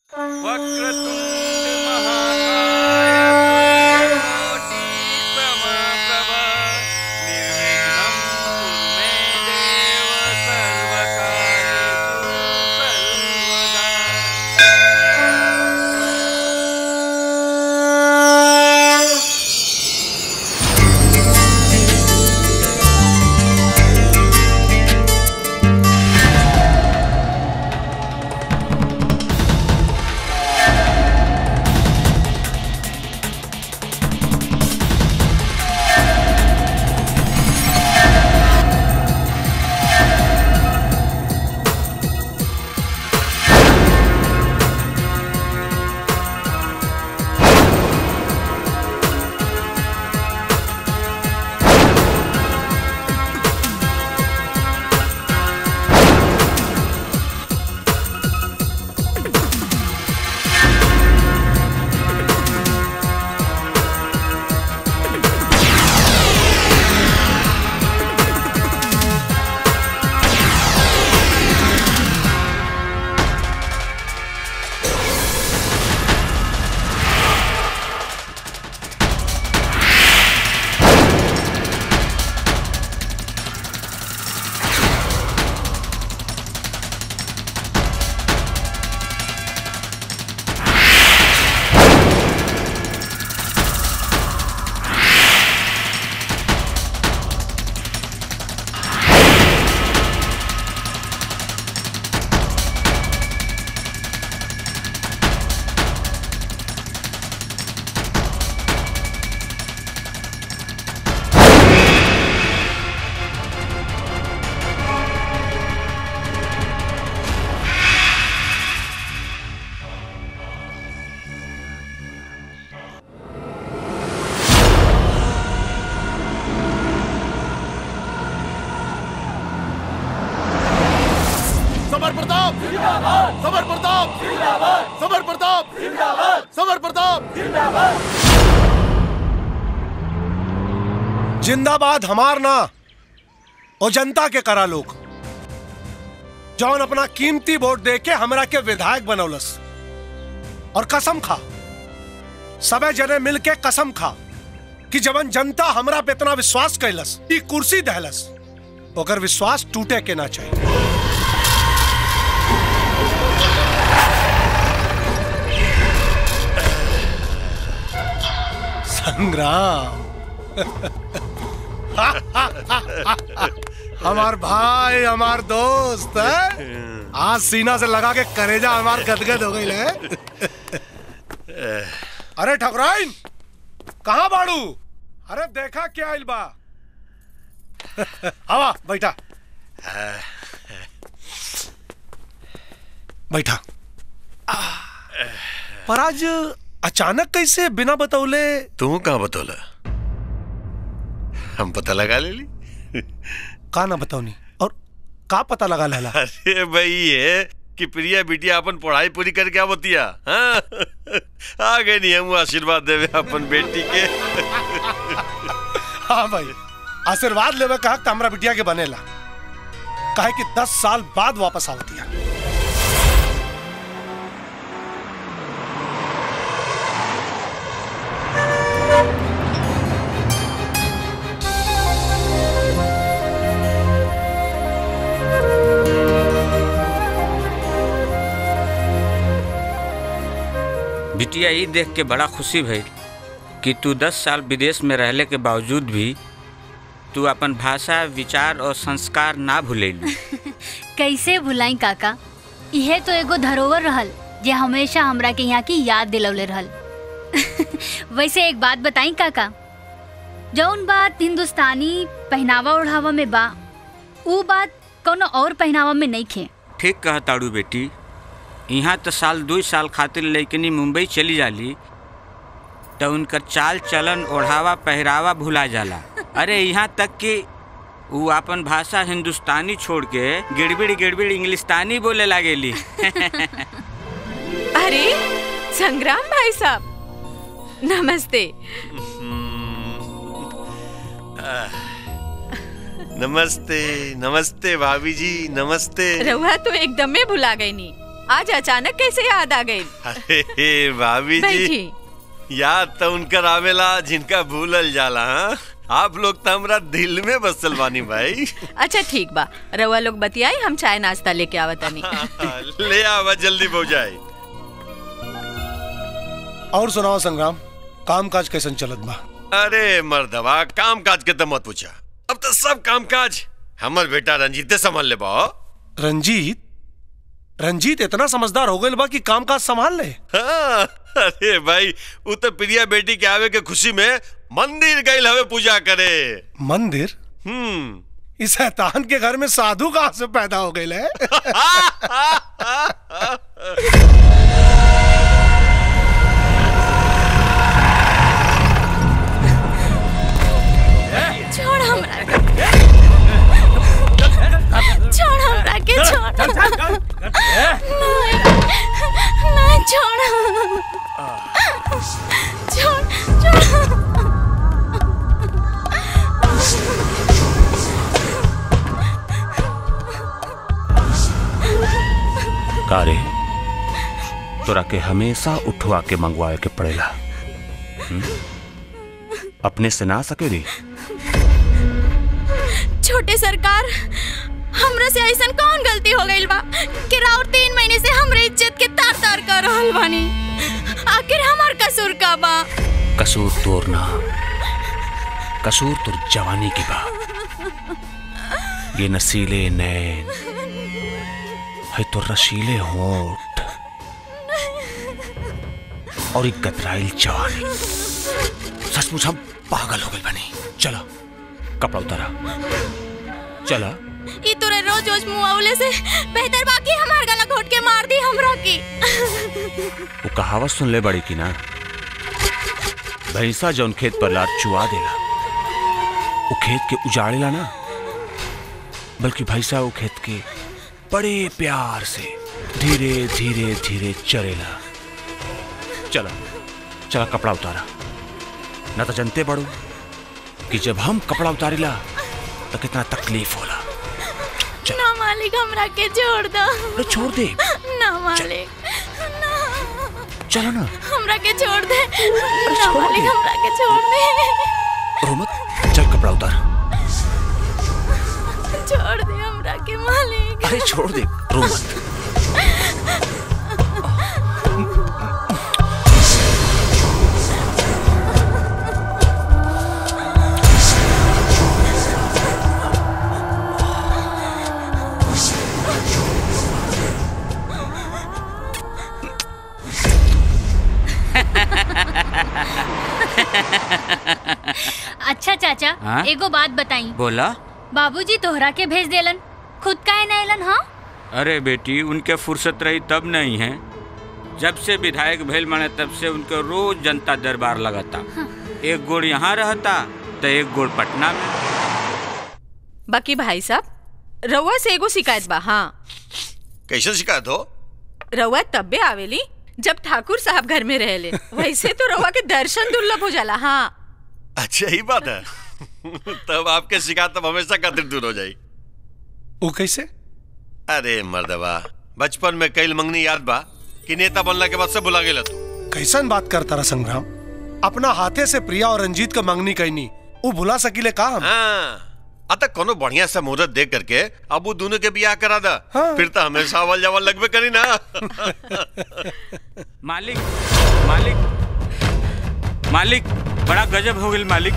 वक्रतुंड महाकाय कोटि समप्रभ निर्विघ्नं कुरु मे देव सर्वकार्येषु सर्वदा समर प्रताप समर प्रताप समर प्रताप समर प्रताप जिंदाबाद हमार ना और जनता के करा लोग जौन अपना कीमती वोट दे के हमरा के विधायक बनौलस और कसम खा सबे जने मिल के कसम खा कि जवन जनता हमरा पे इतना विश्वास कैलस ई कुर्सी दहलस ओकर विश्वास टूटे के ना चाहिए संग्राम हमार भाई हमार दोस्त है आज सीना से लगा के करेजा हमार गदगद हो गई है अरे ठकुराइन कहाँ बाड़ू अरे देखा क्या आइल बा आवा बैठा बैठा पर आज अचानक कैसे बिना बतौले तू कहाँ बतौला हम पता लगा ले ली का ना बताओनी और का पता लगा लेला अरे भाई ये कि प्रिया बिटिया अपन पढ़ाई पूरी करके आवतिया हाँ? आ गए नहीं हम आशीर्वाद देवे अपन बेटी के हाँ भाई आशीर्वाद लेवे कहा कि हमरा बिटिया के बनेला काहे कि दस साल बाद वापस आवतिया बिटिया ई देख के बड़ा खुशी भइल कि तू दस साल विदेश में रहले के बावजूद भी तू अपन भाषा विचार और संस्कार ना भूलेलू कैसे भुलाई काका इहे तो एगो धरोहर रहल जे हमेशा हमरा के यहाँ की याद दिलौले रहल वैसे एक बात बताई काका जौन बात हिंदुस्तानी पहनावा ओढ़ावा में बा ऊ बात कोनो और पहनावा में नहीं खे ठीक कह ताड़ू बेटी यहाँ तो साल दो साल खातिर लइकनी मुंबई चली जाली तो उनकर चाल चलन ओढ़ावा पहरावा भुला जाला अरे यहाँ तक कि वो अपन भाषा हिंदुस्तानी छोड़ के गिड़बिड़ गिड़बिड़ इंग्लिस्तानी बोले लागेली अरे संग्राम भाई साहब नमस्ते नमस्ते नमस्ते भाभी जी नमस्ते रहुआ तो एकदमे भुला गई नी आज अचानक कैसे याद आ गई अरे भाभी जी बैठी याद तो उनकर आवेला जिनका भूलल जाला हाँ? आप लोग तो हमरा दिल में बसल बानी भाई अच्छा ठीक बा रउआ लोग बतियाई हम चाय नाश्ता लेके आवतनी ले आवा जल्दी पहुंचाई और सुनाओ संग्राम काम काज कैसन चलत बा अरे मर्दवा काम काज के तो मत पूछा अब तो सब काम काज हमर बेटा रंजीते संभाल ले बा रंजीत रंजीत इतना समझदार हो गए बा कि काम काज संभाल ले हाँ, अरे भाई वो तो प्रिया बेटी के आवे के खुशी में मंदिर गई हवे पूजा करे मंदिर हम्म इस शैतान के घर में साधु कहाँ से पैदा हो गए है छोड़ हमरा के। छोड़ हमरा के छोड़ नहीं नहीं छोड़ छोड़ छोड़ कारे तोरा के हमेशा उठवा के मंगवाए के पड़ेला हम्म? अपने से ना सकेली छोटे सरकार हमरा से ऐसा कौन गलती हो गई बा कि राउर तीन महीने से हमरे इज्जत के तार तार कर रहल बानी आखिर हमार कसूर का बा कसूर तोर ना कसूर तुर जवानी की बा ये नसीले नैन है तो रसीले होठ और एक गतराइल जवानी सचमुच हम पागल हो गए बनी चलो कपड़ा उतारा चला ई तोरे रोज रोज मुआवले से बेहतर बाकी हमार गला घोट के मार दी हमरा की वो कहावत सुन ले बड़ी की ना भैंसा जौन खेत पर लार चुआ देला वो खेत के उजाड़ेला ना बल्कि भैंसा वो खेत के बड़े प्यार से धीरे धीरे धीरे चरेला चला चला कपड़ा उतारा ना तो जनते बड़ो कि जब हम कपड़ा उतारिला तो कितना तकलीफ होला ना मालिक हमरा के छोड़ दो अरे छोड़ दे ना मालिक ना चलो ना हमरा के छोड़ दे ना मालिक हमरा के छोड़ दे रो मत चल कपड़ा उतार छोड़ दे हमरा के मालिक अरे छोड़ दे रो मत अच्छा चाचा हाँ? एगो बात बताई बोला बाबूजी तोहरा के भेज देलन खुद काहे ना एलन हाँ अरे बेटी उनके फुर्सत रही तब नहीं है जब से विधायक भेल माने तब से उनके रोज जनता दरबार लगाता एक गोड़ यहाँ रहता तो एक गोड़ पटना में बाकी भाई साहब रउआ से एगो शिकायत बा हाँ कैसे शिकायत हो रउआ तब्बे आवेली जब ठाकुर साहब घर में रहले वैसे तो रउआ के दर्शन दुर्लभ हो जाला हाँ अच्छा ही बात है तब आपके शिकायत तब हमेशा खातिर दूर हो जाई वो कैसे अरे मर्दवा बचपन में कई मंगनी याद बा कि नेता बनला के बाद से बुला गेला तू कैसन बात करता रहा संग्राम अपना हाथे से प्रिया और रंजीत का मंगनी कहनी वो भुला सकीले का हम हाँ अतः कोनो बढ़िया सा मुहूर्त देख करके अब वो दोनों के बियाह करा दा हाँ। फिर तो हमेशा अवल जवल लगबे करी ना मालिक मालिक मालिक बड़ा गजब हो गई मालिक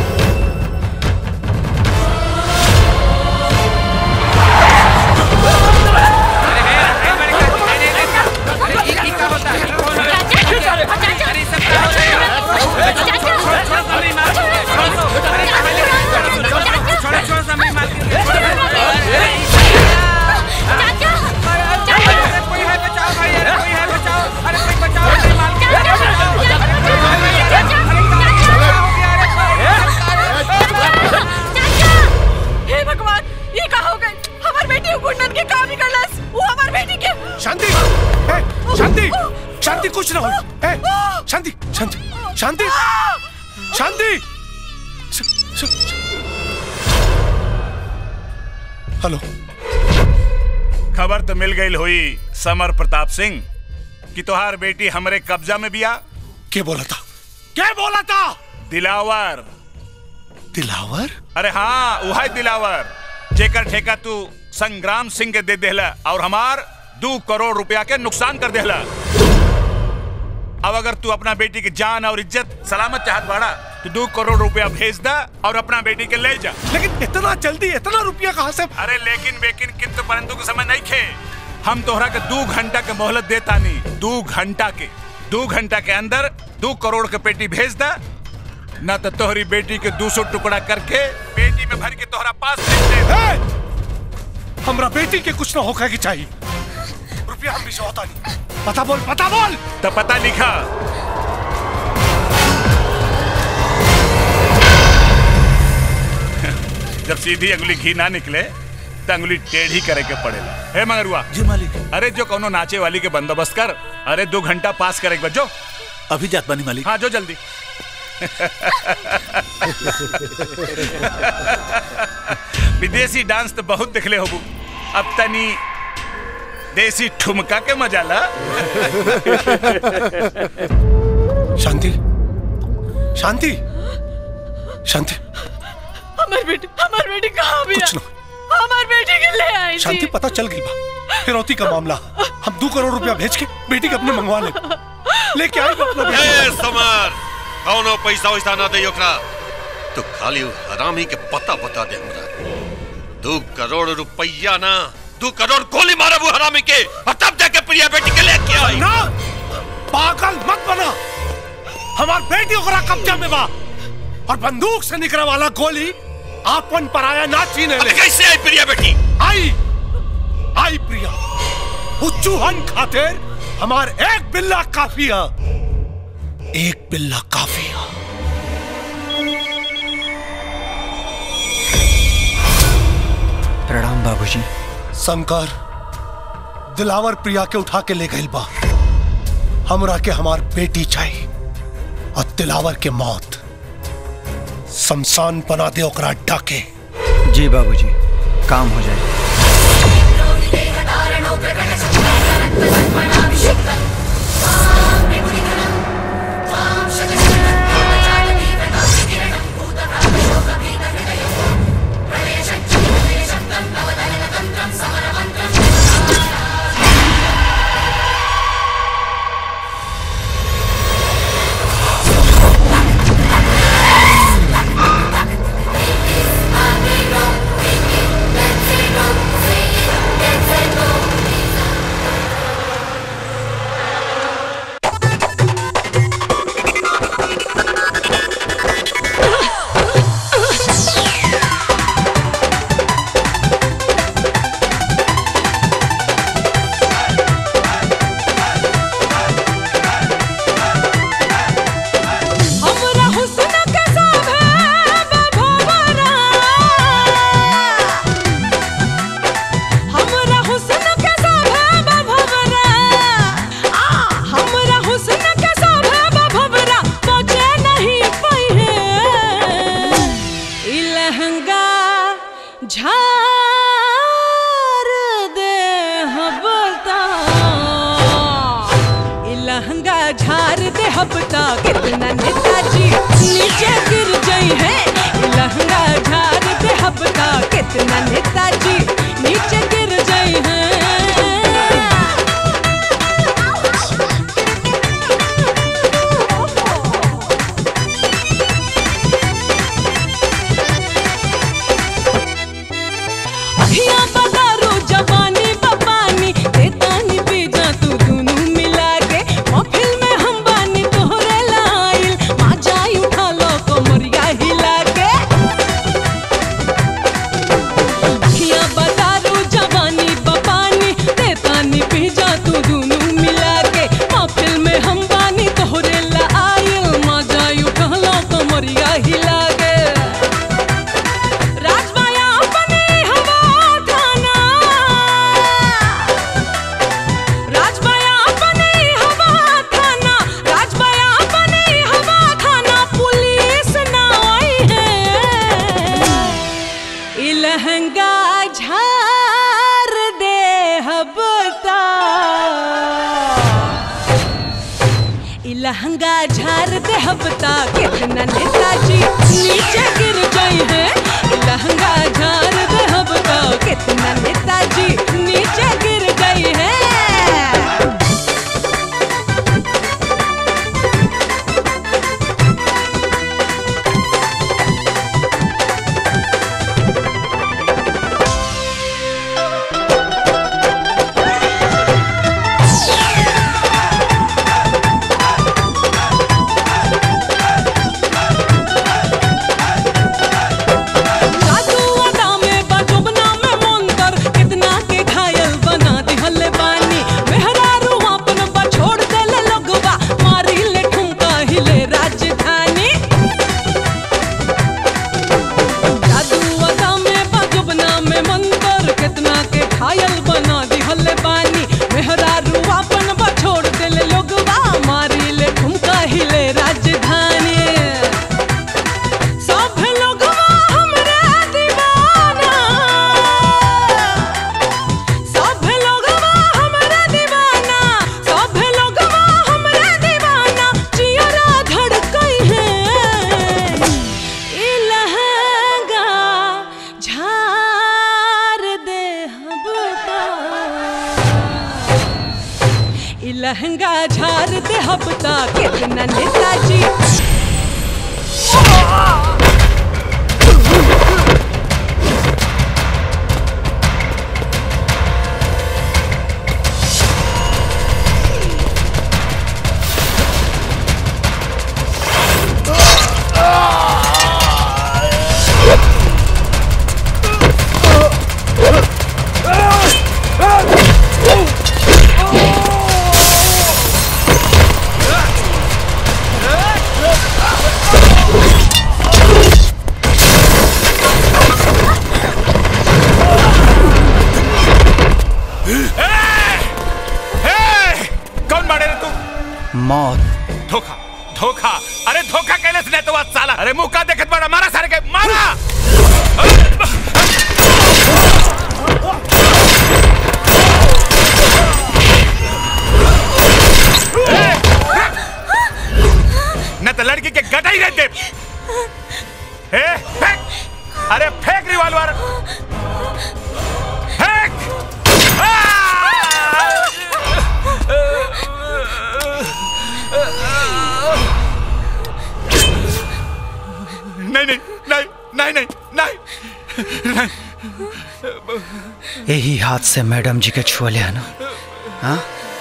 हे भगवान ये का हो गई हमार बेटी गुंडन के काम निकलस वो हमार बेटी के शांति ए, शांति शांति कुछ ना हो ए, शांति शांति शांति शांति श- श- हेलो खबर तो मिल गई हुई समर प्रताप सिंह कि तोहार बेटी हमरे कब्जा में बिया के बोला था क्या बोला था दिलावर दिलावर अरे हाँ वह दिलावर जेकर ठेका तू संग्राम सिंह के दे देला और हमार दो करोड़ रुपया के नुकसान कर देला अब अगर तू अपना बेटी की जान और इज्जत सलामत चाहत बाड़ा तो दो करोड़ रुपया भेज दा और अपना बेटी के ले जा लेकिन इतना जल्दी इतना रुपया कहाँ से अरे लेकिन बेकिन किंतु परंतु के समय नहीं खे हम तोहरा के दो घंटा के मोहलत देता नहीं दो घंटा के दो घंटा के अंदर दो करोड़ के पेटी भेज दा न तो तोहरी बेटी के दो सौ टुकड़ा करके बेटी में भर के तोहरा पास भेज दे ए! हमरा बेटी के कुछ ना होकर की चाहिए रुपया हम भी से होता नहीं पता बोल पता बोल तो पता लिखा जब सीधी अंगुली घी ना निकले तो अंगुली टेढ़ी करे के पड़ेला हे मगरुआ जी मालिक अरे जो कोनो नाचे वाली के बंदोबस्त कर अरे दो घंटा पास करे के बाद जो अभी जात बानी मालिक हाँ जो जल्दी विदेशी डांस तो बहुत देखले होबू अब तनी देसी ठुमका के मजा ला शांति शांति शांति हमार बेटी हमार बेटी कहाँ भी कुछ ना हमार बेटी के ले आई थी शांति पता चल गई बा फिरौती का मामला हम दो करोड़ रुपया भेज के बेटी के अपने मंगवा ले लेके आई बा अपना बेटी ए समर कौनो पैसा वैसा ना दे ओकरा तो खाली उ हरामी के पता बता दे हमरा दो करोड़ रुपया ना दो करोड़ गोली मारा वो हरामी के और तब जाके प्रिया बेटी के लेके आई ना पागल मत बना हमार बेटी ओकरा कब्जा में बा और बंदूक से निकले वाला गोली आपन पराया ना छीने अबे ले कैसे आई प्रिया बेटी आई आई प्रिया वो चूहन खातिर हमार एक बिल्ला काफी है एक बिल्ला काफी है प्रणाम बाबूजी शंकर दिलावर प्रिया के उठा के ले गई बा हमरा के हमार बेटी चाहिए और दिलावर के मौत शमशान बना दे ओकरा अड्डा के जी बाबूजी काम हो जाए हमरा हुस्न के साभे बभवरा हमरा हुस्न के साभे बभवरा आ हमरा हुस्न के साभे बभवरा पहुंचे नहीं पइहे ई लहंगा झार दे हबता ई लहंगा झार दे हबता कितना नेताजी नीचे गिर गई है ई लहंगा झार दे हबता कितना नेताजी नीचे गिर गई है अखियां बदारो जवानी बपानी देतानी बीजा तू दुनू मिला के महफिल में हम बानी तोहरे लाइल माँ जाई उठा लो कमरिया हिला के अखियां बदारो लहंगा झार दे हबता कितना नेताजी नीचे गिर गई है लहंगा झार दे हबता कितना नेताजी नीचे गिर गई है जादू अदा में बजुबना में मंतर कितना के घायल बना दिहले बानी मेहरारू अपन बछोड़ देले लगवा मारी ले ठुमका हिले राजधानी जादू अदा में बजुबना में मंतर कितना के घायल बना दिहले बानी मेहरारू अपन बछोड़ देले लगवा मारी ले ठुमका हिले राजधानी सब लोगवा हमरा दीवाना सब लोगवा हमरा दीवाना सब लोगवा हमरा दीवाना जियरा धड़कई है ई लहंगा झार दे हबता ई लहंगा झार दे हबता कितना नेताजी ए! कौन मारे रे तू मौत धोखा धोखा अरे धोखा कैले से तो साला अरे मुंह का देखत बड़ा मारा सारे के मारा न तो लड़की के गटाई रह दे ए फेंक अरे फेंक रिवॉल्वर फेंक नहीं नहीं नहीं नहीं नहीं नहीं यही हाथ से मैडम जी के छुअले है ना हाँ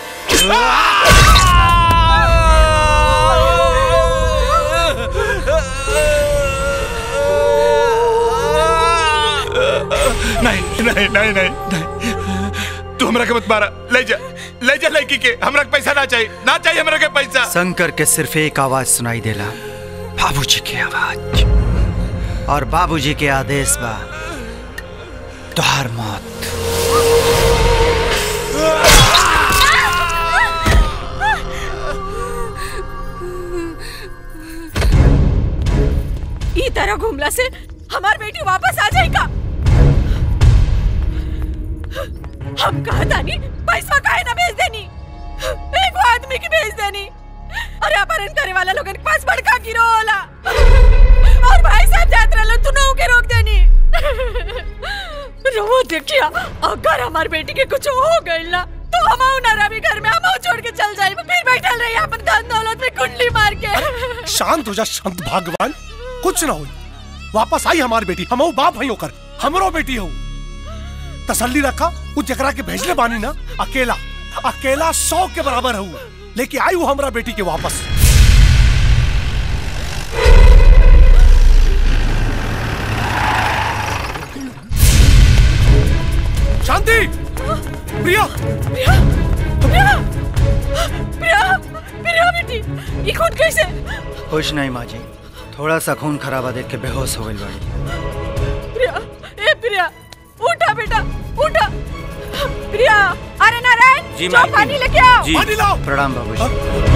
नहीं नहीं नहीं नहीं नहीं तू हमरा के मत मारा ले जा ले जा लड़की के हमरा के पैसा ना चाहिए ना चाहिए हमरा के पैसा शंकर के सिर्फ एक आवाज सुनाई देला बाबूजी की आवाज और बाबूजी के आदेश बा तुहार मौत ई तरह घूमला से हमार बेटी वापस आ जाएगा हम कहा तानी पैसा काहे ना भेज देनी एक वो आदमी की भेज देनी अरे अपहरण करे वाला लोगन के पास बड़का गिरो होला और भाई साहब जात रहलो तू नौ के रोक देनी रवो देखिया अगर हमार बेटी के कुछ हो गइल ना तो हम ना रवि घर में हम छोड़ के चल जाए फिर बैठल रही अपन धन दौलत में कुंडली मार के शांत हो जा संत भगवान कुछ ना हो वापस आई हमारी बेटी हम बाप हई होकर हमरो बेटी हो तसल्ली रखा वो जकरा के भेजले बानी ना अकेला अकेला सौ के बराबर हूँ लेके आई हूँ हमरा बेटी के वापस शांति प्रिया प्रिया प्रिया प्रिया प्रिया बेटी ये खून कैसे कुछ नहीं माँ जी थोड़ा सा खून खराबा देख के बेहोश हो गई बाड़ी प्रिया ए प्रिया उठा बेटा उठा प्रिया अरे नारायण जी, जाओ मालकिन। पानी लेके आओ जी। पानी लाओ प्रणाम बाबूजी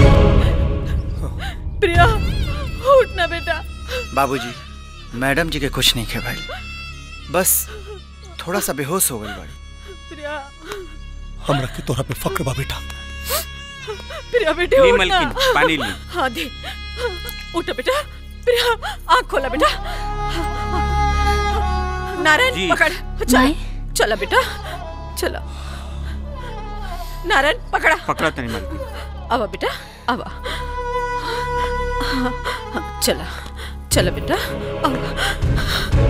प्रिया उठ ना बेटा बाबूजी मैडम जी के कुछ नहीं खे भाई बस थोड़ा सा बेहोश हो गई बाड़ी प्रिया हमरा के तोरा पे फक्र बा बेटा प्रिया बेटे ली उठ मलकिन, ना। पानी ली। हाँ दे उठो बेटा प्रिया आँख खोला बेटा नारायण जी। पकड़ चल चला बेटा चला नारायण पकड़ा पकड़ा तनी मलकिन आवा बेटा आवा हाँ, हाँ, चला चला बेटा आवा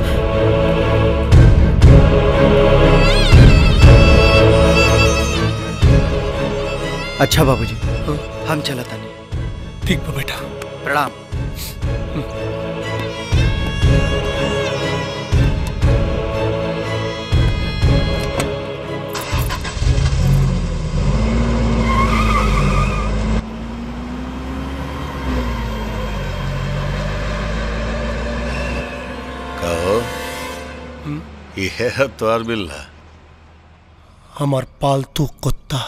अच्छा बाबूजी हम चला तनी ठीक बा बेटा प्रणाम कहो ये है तोर बिल्ला हमार पालतू कुत्ता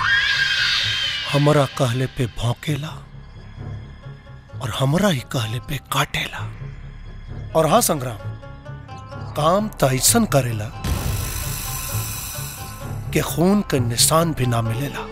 हमरा कहले पे भौंकेला और हमरा ही कहले पे काटेला और हाँ संग्राम काम तो ऐसन करेला कि खून के निशान भी ना मिलेला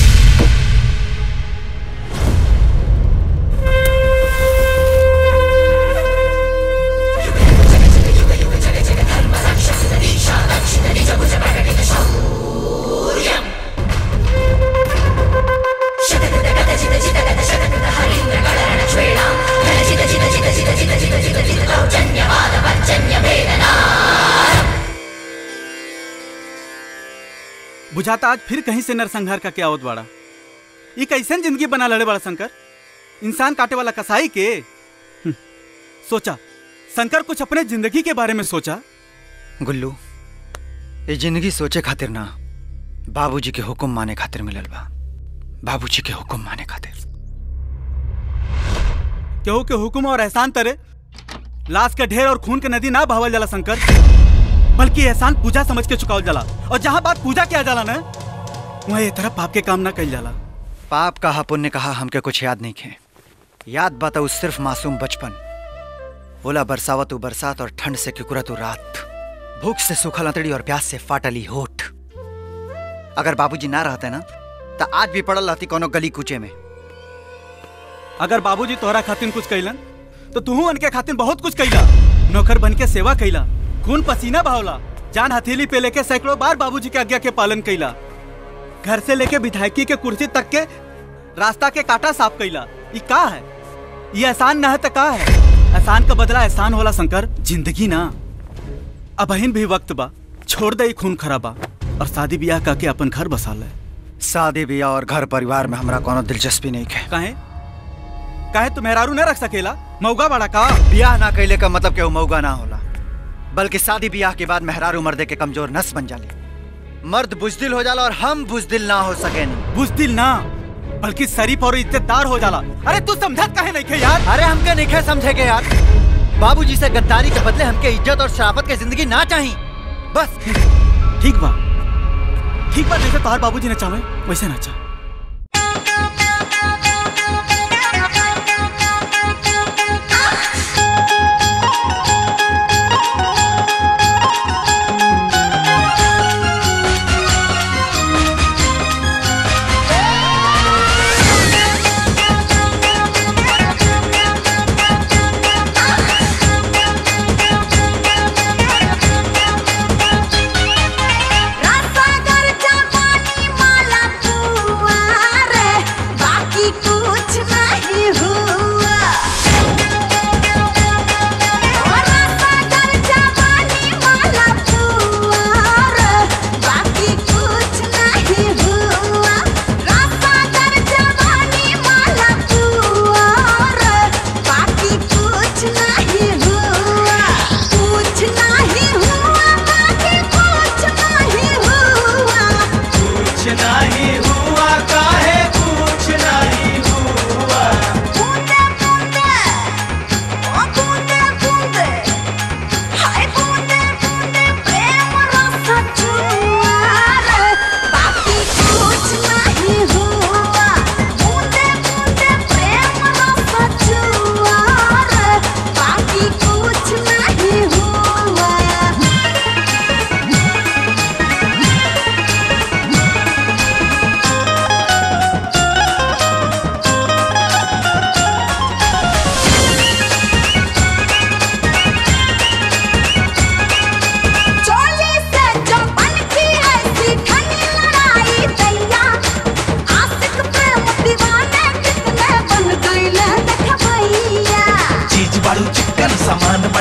बुझाता आज फिर कहीं से नरसंहार का क्या आवत बाड़ा ये कैसन जिंदगी बना लड़े बड़ा शंकर इंसान काटे वाला कसाई के हम्म, सोचा शंकर कुछ अपने जिंदगी के बारे में सोचा गुल्लू ये जिंदगी सोचे खातिर ना बाबूजी के हुक्म माने खातिर मिलल बा बाबूजी के हुक्म माने खातिर केहू के हुक्म और एहसान तरे लाश के ढेर और खून के नदी ना बहावल जाला शंकर बल्कि एहसान पूजा समझ के चुकावल जाला और जहाँ बात पूजा किया जाला ना वहाँ ये तरह पाप के काम ना कल जाला पाप कहा पुण्य कहा हमके कुछ याद नहीं खे याद बात उस सिर्फ मासूम बचपन ओला बरसावत उ बरसात और ठंड से किकुरत उ रात भूख से सूखल अंतड़ी और प्यास से फाटली होठ अगर बाबूजी ना रहते ना तो आज भी पड़ल रहती कोनो गली कूचे में अगर बाबूजी तोहरा खातिर कुछ कैलन तो तू उनके खातिर बहुत कुछ कैला नौकर बन के सेवा कैला खून पसीना बहावला जान हथेली पे लेके सैकड़ों बार बाबूजी के आज्ञा के पालन कैला घर से लेके विधायकी के कुर्सी तक के रास्ता के काटा साफ कैला ये का है ये एहसान ना है तो का है एहसान का बदला एहसान होला शंकर जिंदगी ना अब अहिन भी वक्त बा छोड़ दे ई खून खराबा और शादी ब्याह करके अपन घर बसा ले शादी ब्याह और घर परिवार में हमरा कोनो दिलचस्पी नहीं है काहे काहे तू मेहरारू न रख सकेला मौगा बड़ा का ब्याह ना कैले का मतलब केहू मौगा ना होला बल्कि शादी ब्याह के बाद मेहरारू मर्दे के कमजोर नस बन जाली मर्द बुजदिल हो जाला और हम बुजदिल ना हो सके बुजदिल ना बल्कि शरीफ और इज्जतदार हो जाला अरे तू समझत काहे नहीं खे यार अरे हमके नहीं खे समझेगे यार बाबूजी से गद्दारी के बदले हमके इज्जत और शराफत की जिंदगी ना चाहिए बस ठीक बा ठीक बा जैसे तोहार बाबूजी ने चाहे वैसे ना चाहे रसागर जवानी माला तू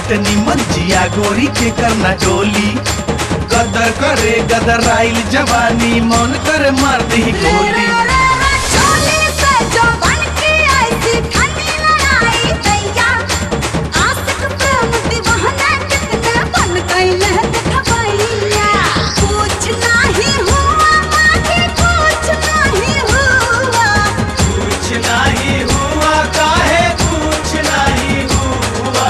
बाटे निमन जिया गोरी के करना डोली गदर करे गदर आइल जवानी मन करे मार दी गोली कुछ नहीं हुआ काहे कुछ नहीं हुआ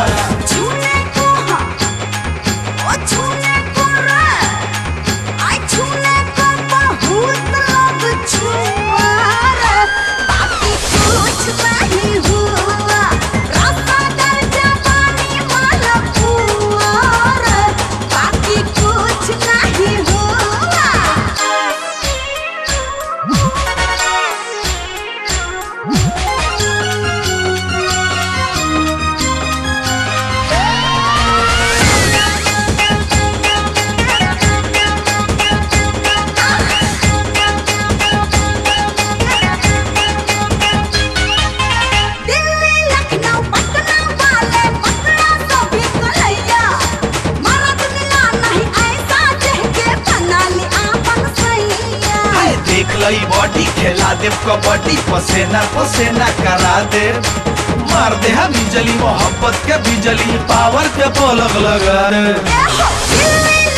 हाय देख लई बॉडी खेला दे कबड्डी पसेना पसेना करा दे मार दे हम बिजली मोहब्बत के बिजली पावर के पलक लगा दे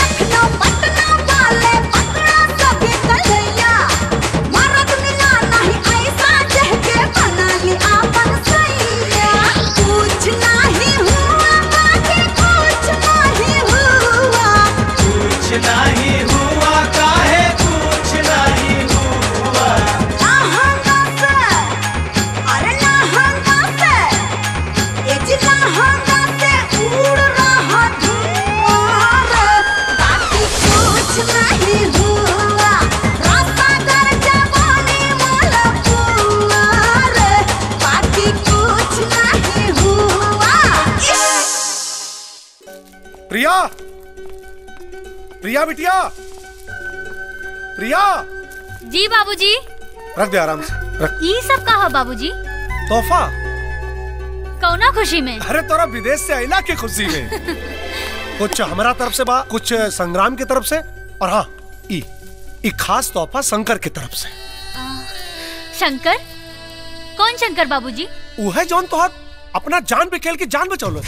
कुछ नहीं हुआ काहे कुछ नहीं हुआ प्रिया प्रिया बिटिया प्रिया जी बाबूजी रख दे आराम से रख ये सब कहा बाबूजी तोहफा कौना खुशी में अरे तोरा विदेश से आइला के खुशी में कुछ हमारा तरफ से बा कुछ संग्राम की तरफ से और हाँ ई ई खास तोहफा शंकर की तरफ से शंकर कौन शंकर बाबूजी वो है जौन तोहर अपना जान पे खेल के जान बचौलो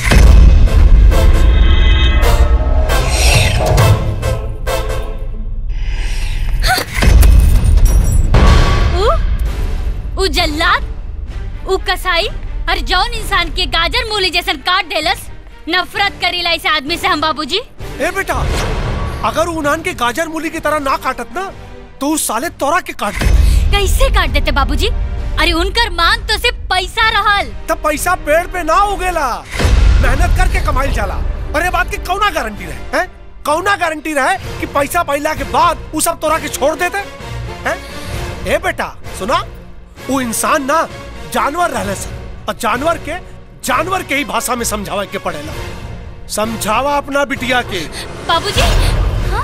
उ उ जल्लाद उ कसाई और जौन इंसान के गाजर मूली जैसन काट देलस नफरत करीला इस आदमी से हम बाबूजी ए बेटा अगर उन्हान के गाजर मूली की तरह ना काटत ना तो उस साले तोरा के काट दे कैसे काट देते बाबूजी अरे उनकर मांग तो सिर्फ पैसा रहल तब पैसा पेड़ पे ना उगेला मेहनत करके कमाई जाला अरे बात की कौना गारंटी रहे हैं कौना गारंटी रहे कि पैसा पैला के बाद वो सब तोरा के छोड़ देते हैं ए बेटा सुना वो इंसान ना जानवर रहले सन और जानवर के जानवर के ही भाषा में समझावे के पड़ेला समझावा अपना बिटिया के बाबूजी हाँ?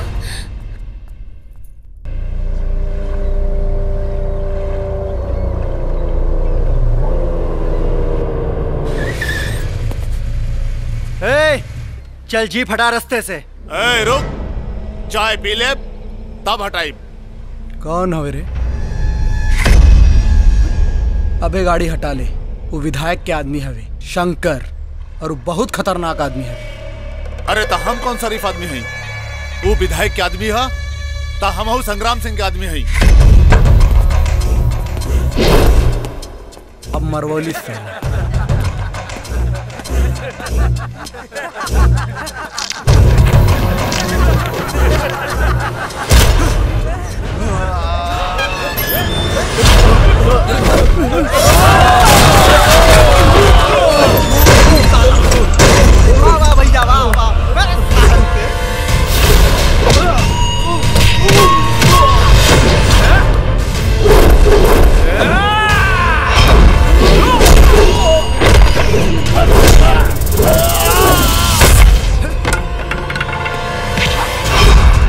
ए, चल जीप हटा रास्ते से ए, रुक चाय पी ले तब हटाई कौन हवे रे अबे गाड़ी हटा ले वो विधायक के आदमी हवे शंकर और वो बहुत खतरनाक आदमी हवे अरे तो हम कौन शरीफ आदमी हई वो विधायक के आदमी है तो हम हूँ संग्राम सिंह के आदमी हई अब मरवौली से वाह वाह भैया वाह वाह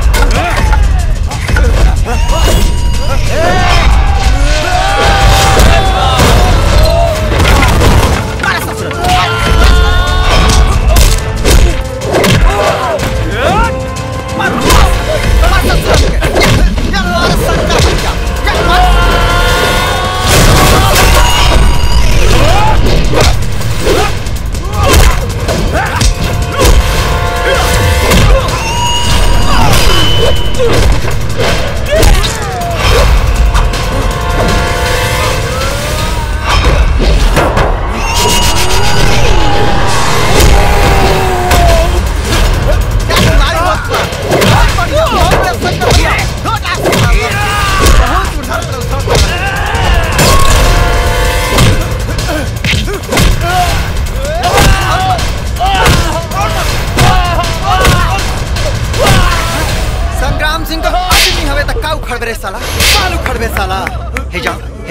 ए!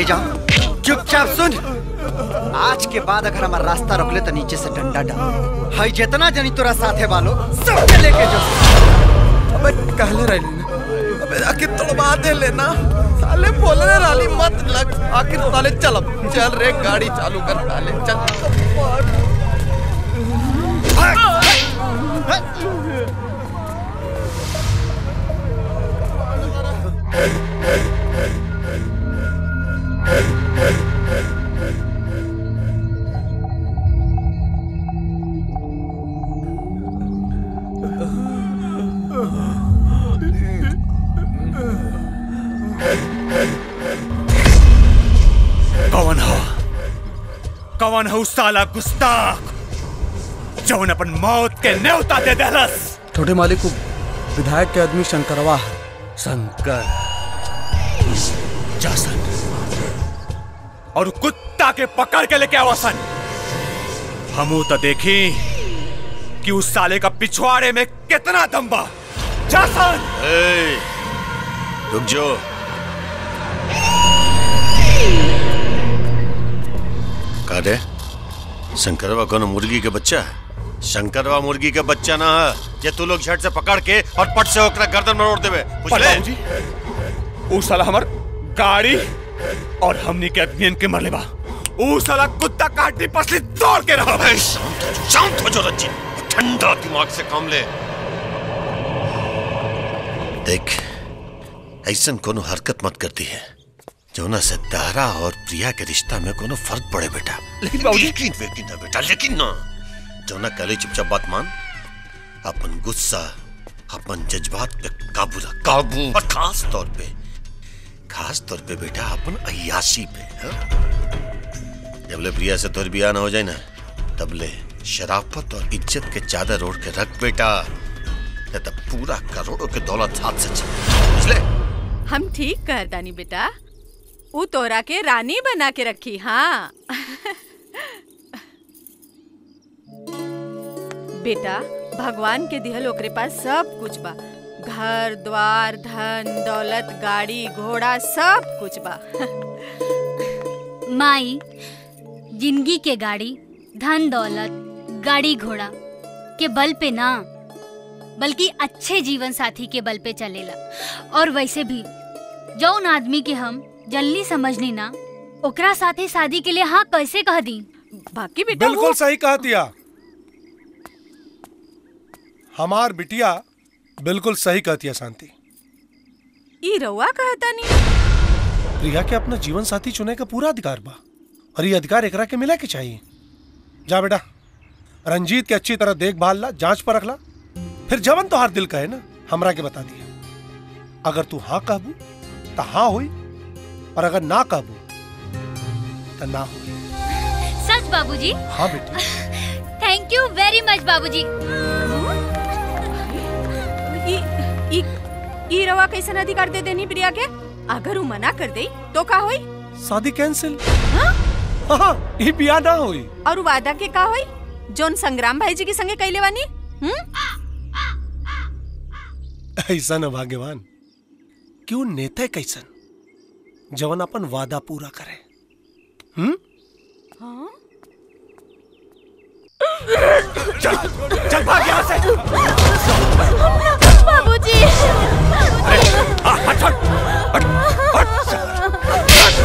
जाओ चुपचाप सुन आज के बाद अगर हमारा रास्ता रोकले तो नीचे से डंडा डाल हाई जितना जनी तोरा साथे वालो सबके लेके जो अबे कहले रही ना अबे आखिर तोड़वा दे लेना साले बोलने वाली मत लग आखिर साले चल अब चल रे गाड़ी चालू कर साले चल कौन हो कौन हो साला गुस्ताख जौन अपन मौत के न्योता दे देलस छोटे मालिक को विधायक के आदमी शंकरवा है शंकर जासन और कुत्ता के पकड़ के लेके आवासन हमू तो देखी कि उस साले का पिछवाड़े में कितना दम बा जासन ए, रुक जो का रे शंकरवा कोनो मुर्गी के बच्चा है शंकरवा मुर्गी के बच्चा ना है ये तू लोग झट से पकड़ के और पट से ओकरा गर्दन में रोड देवे पर बुझले बाबूजी ऊ साला हमर गाड़ी और हमनी के आदमियन के मरले बा ऊ साला कुत्ता का हड्डी पसली तोड़ के रहा अबे शांत शांत हो जो रंजीत ठंडा दिमाग से काम ले देख ऐसन कोनो हरकत मत करती है जोना से तारा और प्रिया के रिश्ता में कोनो फर्क पड़े बेटा लेकिन बाबूजी लेकिन लेकिन ना बेटा लेकिन ना जोना कले चुपचाप बात मान अपन गुस्सा अपन जज्बात पे काबू रख काबू और खास तौर पे खास तौर पे बेटा अपन अयाशी पे हाँ? जब ले प्रिया से तोर बिया ना हो जाए ना तब ले शराफत और इज्जत के चादर ओढ़ के रख बेटा नहीं तो पूरा करोड़ों के दौलत हाथ से चल बुझले हम ठीक कर दानी बेटा ऊ तोरा के रानी बना के रखी हाँ बेटा भगवान के दिहल ओकरे पास सब कुछ बा घर द्वार धन दौलत गाड़ी घोड़ा सब कुछ बा माई जिंदगी के गाड़ी धन दौलत गाड़ी घोड़ा के बल पे ना बल्कि अच्छे जीवन साथी के बल पे चलेला और वैसे भी जौन आदमी के हम जल्दी समझनी ना ओकरा साथे शादी के लिए हाँ कैसे कह दी बाकी बेटा बिल्कुल सही कहा दिया हमार बिटिया बिल्कुल सही कहती है शांति ई रउआ कहता नहीं प्रिया के अपना जीवन साथी चुने का पूरा अधिकार बा और ये अधिकार एकरा के मिला के चाहिए जा बेटा रंजीत के अच्छी तरह देखभाल ला जांच पर रखला फिर जवन तो हर दिल कहे ना हमरा के बता दिया अगर तू हाँ कहबू तो हाँ हुई और अगर ना कहबू तो ना हुई सच बाबूजी हाँ बेटी थैंक यू वेरी मच बाबूजी ई ई ई रवा कैसन अधिकार दे देनी प्रिया के अगर ऊ मना कर दे तो का होई शादी कैंसिल हाँ ये बिया ना हुई और ऊ वादा के का होई जोन संग्राम भाई जी के संगे कैले बानी हम्म ऐसा न भाग्यवान क्यों नेता कैसन जवन अपन वादा पूरा करे हम्म चल चल भाग यहाँ से बाबूजी हाँ, हट हट हट हट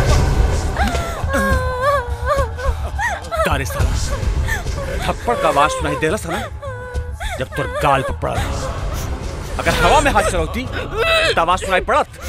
तारे साला थप्पड़ का आवाज सुनाई देला ना जब तोर गाल पर पड़ा था। अगर हवा में हाथ चलौती तो आवाज सुनाई पड़त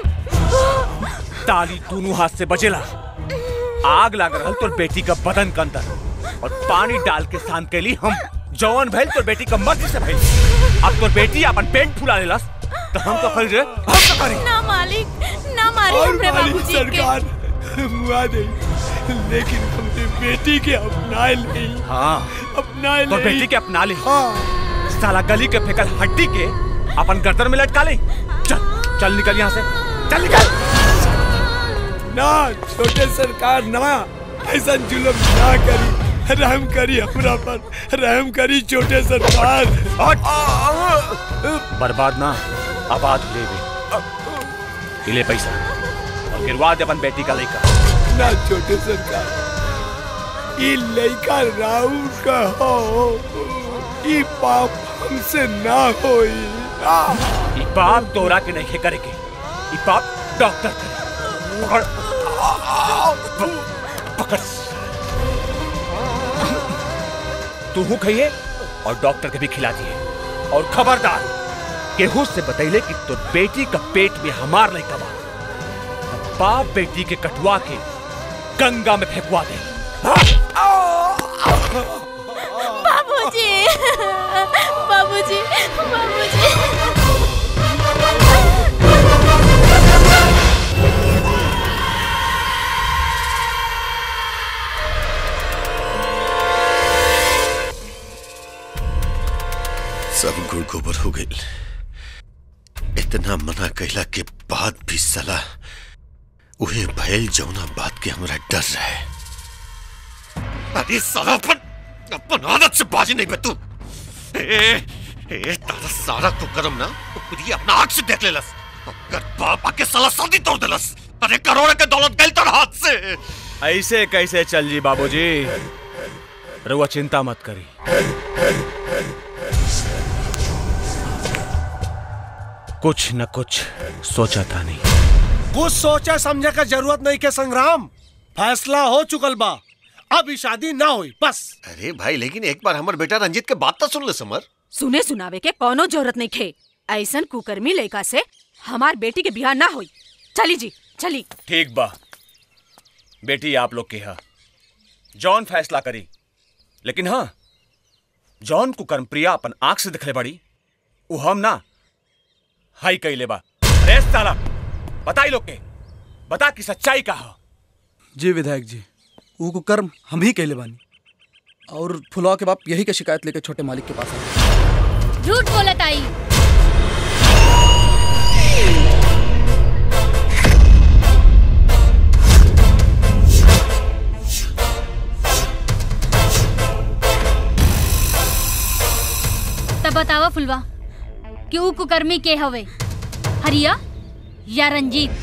ताली दोनों हाथ से बजेला आग लाग रहल तोर बेटी का बदन के अंदर और पानी डाल के शांत कैली हम जवान भइल तोर बेटी का मर्जी से भइल अब तोर बेटी अपन पेट फुला लेलस तो हम तो करी रे हम तो करी ना मालिक ना मारी हमरे बाबूजी के मुआ दे लेकिन हमने बेटी के अपना ले हाँ अपना तोर बेटी के अपना ले साला गली के फेकल हड्डी के अपन गर्दन में लटका ले चल चल निकल यहाँ से चल निकल ना छोटे सरकार ना ऐसा जुलम ना करी रहम करी हमरा पर रहम करी छोटे सरकार बर्बाद ना आबाद ले बे ले पैसा और गिरवा दे अपन बेटी का लड़का ना छोटे सरकार ई लड़का राहुल का हो ई पाप हमसे ना होई आ, ई पाप तोरा के नहीं करेगे ई पाप डॉक्टर करे पकड़ प- पकड़ तू हूँ खाइए और डॉक्टर के भी खिला दिए और खबरदार केहू से बतैले कि तो बेटी का पेट में हमार नहीं कमा बाप बेटी के कटवा के गंगा में फेंकवा दे बाबूजी बाबूजी बाबूजी सब गुड़ गोबर हो गई इतना मना कहला के बाद भी सलाह उहे भयल जौना बात के हमरा डर रहे अरे साला अपन अपन आदत से बाजी नहीं बे तू ए ए तारा सारा को करम ना खुद ही अपना आंख से देख लेलस अगर बाप आके साला शादी तोड़ देलस अरे करोड़ के दौलत गई तर हाथ से ऐसे कैसे चल जी बाबूजी रुआ चिंता मत करी कुछ न कुछ सोचा था नहीं कुछ सोचे समझे का जरूरत नहीं के संग्राम फैसला हो चुकल बा अब ई शादी ना हुई बस अरे भाई लेकिन एक बार हमर बेटा रंजीत के बात तो सुन ले समर सुने सुनावे के कोनो जरूरत नहीं खे ऐसन कुकर्मी लड़का से हमार बेटी के बिहार ना होई चली जी चली ठीक बा बेटी आप लोग के हा जॉन फैसला करी लेकिन हाँ जॉन को कर्मप्रिया अपन आंख से दिखले बड़ी वो हम ना हाई कैले बा अरे साला बताई लोग के बता कि सच्चाई का हो जी विधायक जी ऊ को कर्म हम ही कहले बानी और फुलवा के बाप यही के शिकायत लेके छोटे मालिक के पास आए झूठ बोलत आई तब बतावा फुलवा कि ऊ कुकर्मी के हवे हरिया या रंजीत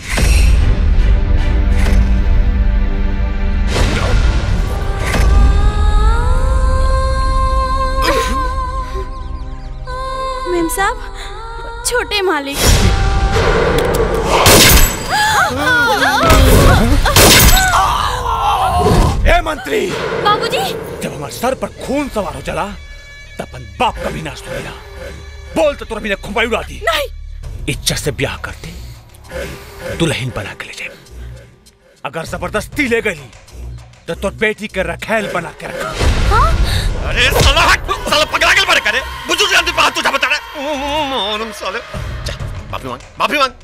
मेम साहब छोटे मालिक ए मंत्री बाबूजी जब हमारे सर पर खून सवार हो चला तब अपन बाप का भी नाश हो गया बोल तो तुरंत खुंबाई उड़ा दी नहीं इज्जत से ब्याह करते दुल्हन बना के ले जाए अगर जबरदस्ती ले गई तो तो बेटी के रखेल बना के रखा अरे साला हट साला पकड़ा के मारे करे बुजुर्ग आदमी बात तुझे बता रहा मालूम साले जा माफी मांग माफी मांग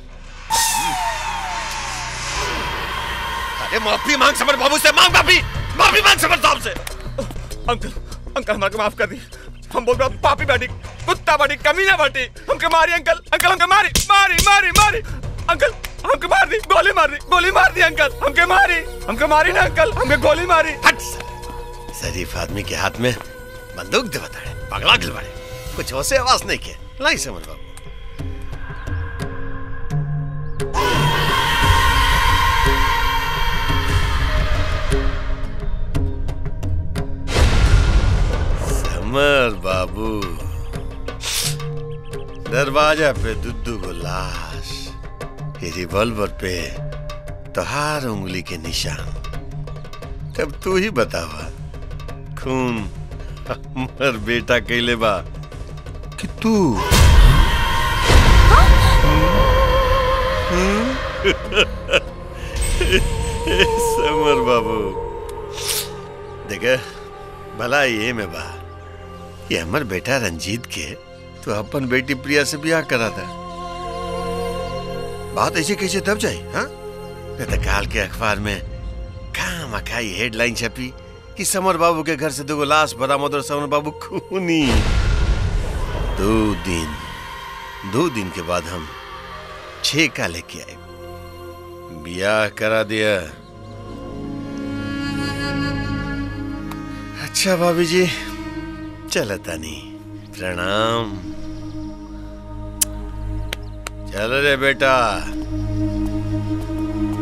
अरे माफी मांग समर बाबू से मांग माफी माफी मांग समर साहब से अंकल अंकल हमारे माफ कर दी हम बोल रहे पापी बेटी कुत्ता बेटी कमीना बेटी हमके मारी अंकल अंकल हमके मारी मारी मारी मारी अंकल हमके मार दी गोली मार दी गोली मार दी अंकल हमके मारी हमके मारी ना अंकल हमके गोली मारी हट शरीफ आदमी के हाथ में बंदूक दे बता पगला गिल बड़े कुछ होसे आवाज नहीं के लाई समझ बाबू समर बाबू दरवाजा पे दुद्दू को लाश ये रिवॉल्वर पे तोहार उंगली के निशान तब तू ही बतावा खून हमर बेटा कैले बा कि तू समर बाबू देखे भला ये में बा ये हमर बेटा रंजीत के तो अपन बेटी प्रिया से ब्याह करा था बात ऐसे कैसे दब जाए हाँ नहीं तो काल के अखबार में कहा मखाई हेडलाइन छपी कि समर बाबू के घर से दो लाश बरामद और समर बाबू खूनी दो दिन दो दिन के बाद हम छह का लेके आए ब्याह करा दिया अच्छा भाभी जी चल तानी प्रणाम चल रे बेटा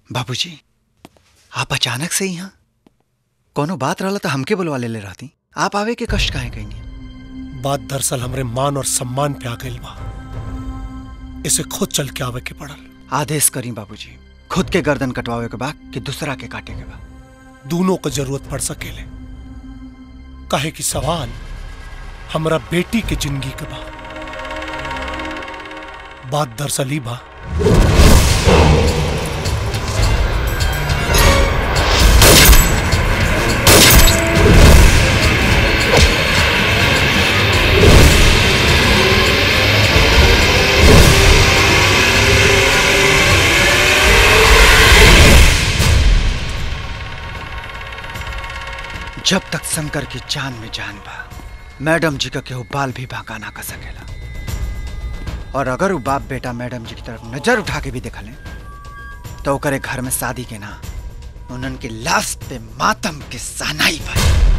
बाबूजी आप अचानक से यहाँ कोनो बात रहला तो हमके बुलवा ले ले रहती आप आवे के कष्ट काहे कहीं बात दरअसल हमरे मान और सम्मान पे आ गई बा इसे खुद चल के आवे के पड़ल आदेश करी बाबूजी खुद के गर्दन कटवावे के बा कि दूसरा के काटे के बा दोनों को जरूरत पड़ सकेले काहे कि सवाल हमरा बेटी के जिंदगी के बा बात दरअसल ही बा जब तक शंकर की जान में जान बा मैडम जी का केहू बाल भी बांका ना कर सकेला और अगर वो बाप बेटा मैडम जी की तरफ नजर उठा के भी देखले तो ओकरे घर में शादी के ना उन्हन के लाश पे मातम के सहनाई बा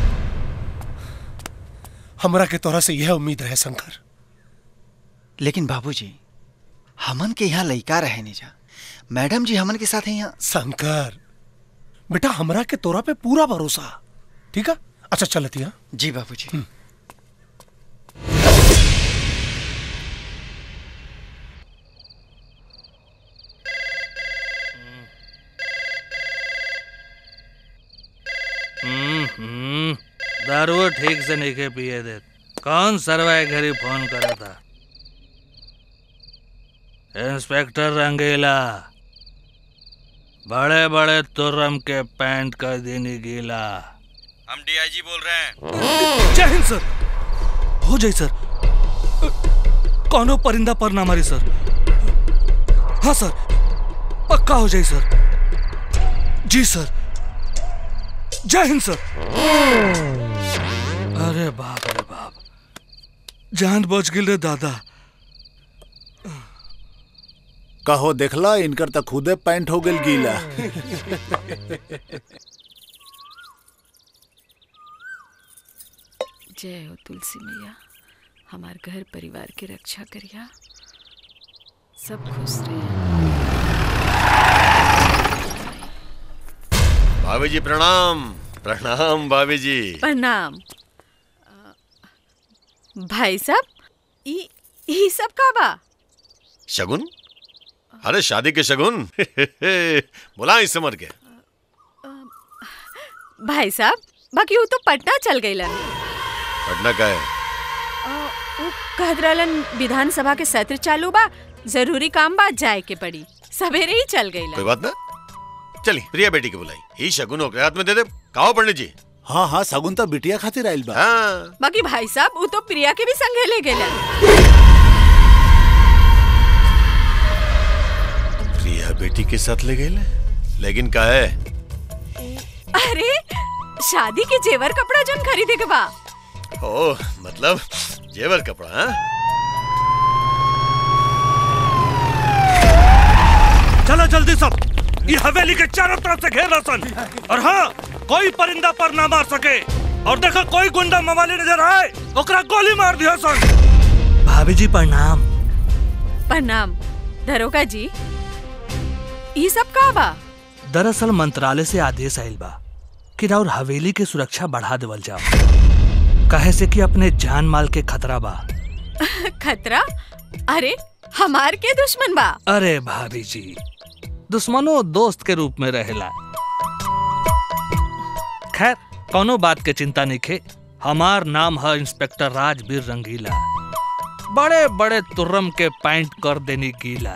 हमरा के तोरा से यह उम्मीद रहे शंकर लेकिन बाबूजी हमन के यहाँ लइका रहे नहीं जा मैडम जी हमन के साथ यहाँ शंकर बेटा हमरा के तोरा पे पूरा भरोसा ठीक है अच्छा चलती है जी बाबूजी हम्म, हम्म, दारू ठीक से नहीं के पिए दे कौन सरवाए घरी फोन करा था इंस्पेक्टर रंगीला बड़े बड़े तुर्रम के पैंट कर देनी गीला हम डीआईजी बोल रहे हैं जय हिंद सर हो जाए सर कौनो परिंदा पर ना मारी सर हाँ सर पक्का हो जाए सर जी सर जय हिंद सर अरे बाप रे बाप जान बच गिल रे दादा कहो देखला इनकर तक खुदे पैंट हो गेल गीला जय हो तुलसी मैया हमार घर परिवार की रक्षा करिया सब खुश रहे भाभी जी प्रणाम प्रणाम भाभी जी प्रणाम अ, भाई साहब ई ई सब का बा शगुन अरे शादी के शगुन बुला इस समर के भाई साहब बाकी वो तो पटना चल गईलन पटना का है अ, उ कहत रहलन विधानसभा के सत्र चालू बा जरूरी काम बा जाए के पड़ी सवेरे ही चल कोई गईलन बात ना चली प्रिया बेटी के बुलाई ई शगुन ओकरे हाथ में दे दे कहो पंडित जी हाँ हाँ सगुन तो बिटिया खातिर आइल बा हाँ बाकी भाई साहब वो तो प्रिया के भी संगे ले गेलन प्रिया बेटी के साथ ले गए लेकिन का है अरे शादी के जेवर कपड़ा जन खरीदे के बा ओ मतलब जेवर कपड़ा हाँ चलो जल्दी सब ये हवेली के चारों तरफ से घेर सन और हाँ कोई परिंदा पर ना मार सके और देखो कोई गुंडा मवाली नजर आए ओकरा गोली मार दिया सन भाभी जी प्रणाम प्रणाम दरोगा जी ई सब का बा दरअसल मंत्रालय से आदेश आयल बा कि राउर हवेली के सुरक्षा बढ़ा देवल जाओ कहे से कि अपने जान माल के खतरा बा खतरा अरे हमार के दुश्मन बा अरे भाभी जी दुश्मनो दोस्त के रूप में रहेला खैर कोनो बात के चिंता नहीं खे हमार नाम है इंस्पेक्टर राजवीर रंगीला बड़े बड़े तुर्रम के पैंट कर देनी गीला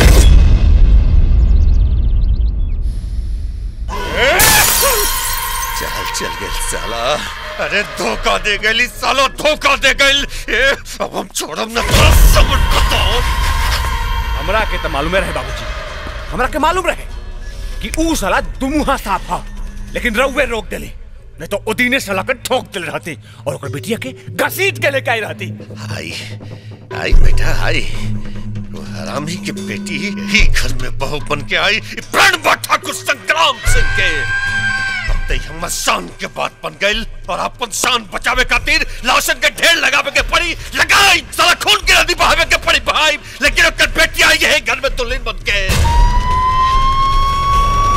चल चल गए साला अरे धोखा दे गई साला धोखा दे गई ए, अब हम छोड़म ना तो समझ बताओ हमरा के तो मालूम रहे बाबूजी हमरा के मालूम रहे कि ऊ साला दुमुहा साफ हा लेकिन रउवे रोक देली नहीं तो उदीने साला के ठोक दिल रहती और ओकर बिटिया के घसीट के लेके आई रहती आई आई बेटा आई वो हरामी की बेटी ही घर में बहू बन के आई प्राण बाठा को संग्राम सिंह के अब ते हमर शान के बात बन गई और अपन शान बचावे खातिर लाशन के ढेर लगावे के पड़ी लगाई साला खून के नदी बहावे के पड़ी भाई लेकिन ओकर बेटी आई है घर में दुल्हन बन के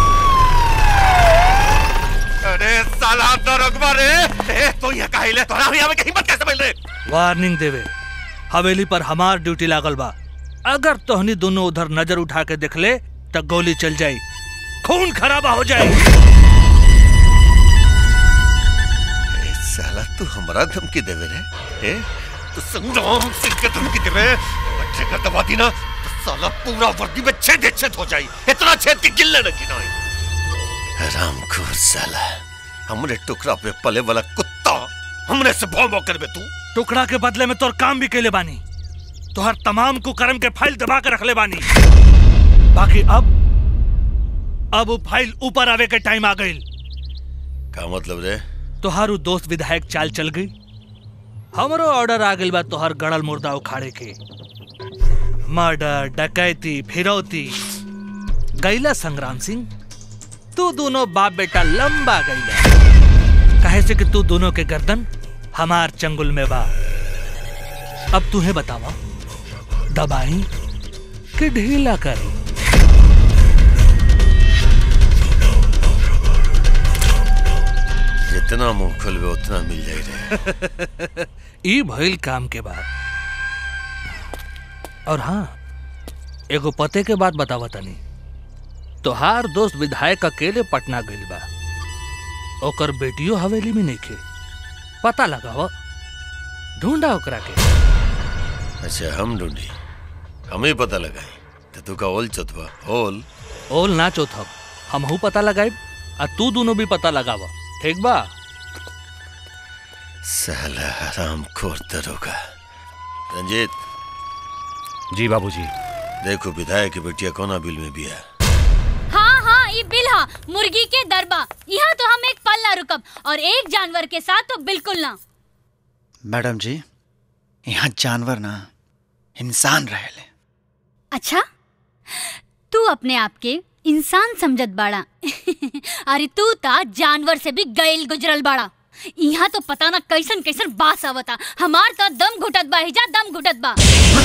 बारे ए तो यहाँ काहे ले तोरा यहाँ में कहीं मत कैसे मिल रहे वार्निंग देवे हवेली पर हमार ड्यूटी लागल बा अगर तोहनी दोनों उधर नजर उठा के देख ले तो गोली चल जाई खून खराबा हो जाए ए, साला तू हमारा धमकी देवे रे ए तू संग्राम सिंह के धमकी देवे बच्चे का दबा दी ना तो साला पूरा वर्दी में छेद ही छेद हो जाई इतना छेद कि गिल्ले न गिनाई रामखोर साला हमरे टुकड़ा पे पले वाला कुत्ता हमने से भौ भौ करबे तू टुकड़ा के बदले में तोर काम भी कैले बानी तोहर तमाम कुकर्म के फाइल दबा के रख ले बानी बाकी अब अब वो फाइल ऊपर आवे के टाइम आ गई का मतलब रे तोहारू दोस्त विधायक चाल चल गई हमरो ऑर्डर आ गइल बा तोहर गड़ल मुर्दा उखाड़े के मर्डर डकैती फिरौती गैला संग्राम सिंह तू दोनों बाप बेटा लंबा गैला कहे से कि तू दोनों के गर्दन हमार चंगुल में बा अब तुम्हें बतावा दबाई कि ढीला करी जितना मुंह खोलबे उतना मिल जाई रे ई भइल काम के बाद और हाँ एगो पते के बात बतावा तनी तोहार दोस्त विधायक अकेले पटना गइल बा ओकर बेटियो हवेली में नइखे पता लगाव ढूंढा ओकरा के अच्छा हम ढूंढी हम ही पता लगाई तो तू का ओल चतवा ओल ओल ना चौथब हमहू पता लगाइब आ तू दोनों भी पता लगाव ठीक बा साला हराम खोर दरोगा रंजीत जी बाबूजी देखो विधायक की बेटिया कोना बिल में भी है हाँ हाँ ये बिल हा मुर्गी के दरबा यहाँ तो हम एक पल ना रुकब और एक जानवर के साथ तो बिल्कुल ना मैडम जी यहाँ जानवर ना इंसान रहेले अच्छा तू अपने आप के इंसान समझत बाड़ा अरे तू ता जानवर से भी गैल गुजरल बाड़ा यहाँ तो पता ना कैसन कैसन बास आवता हमार तो दम घुटत बा हिजा दम घुटत बा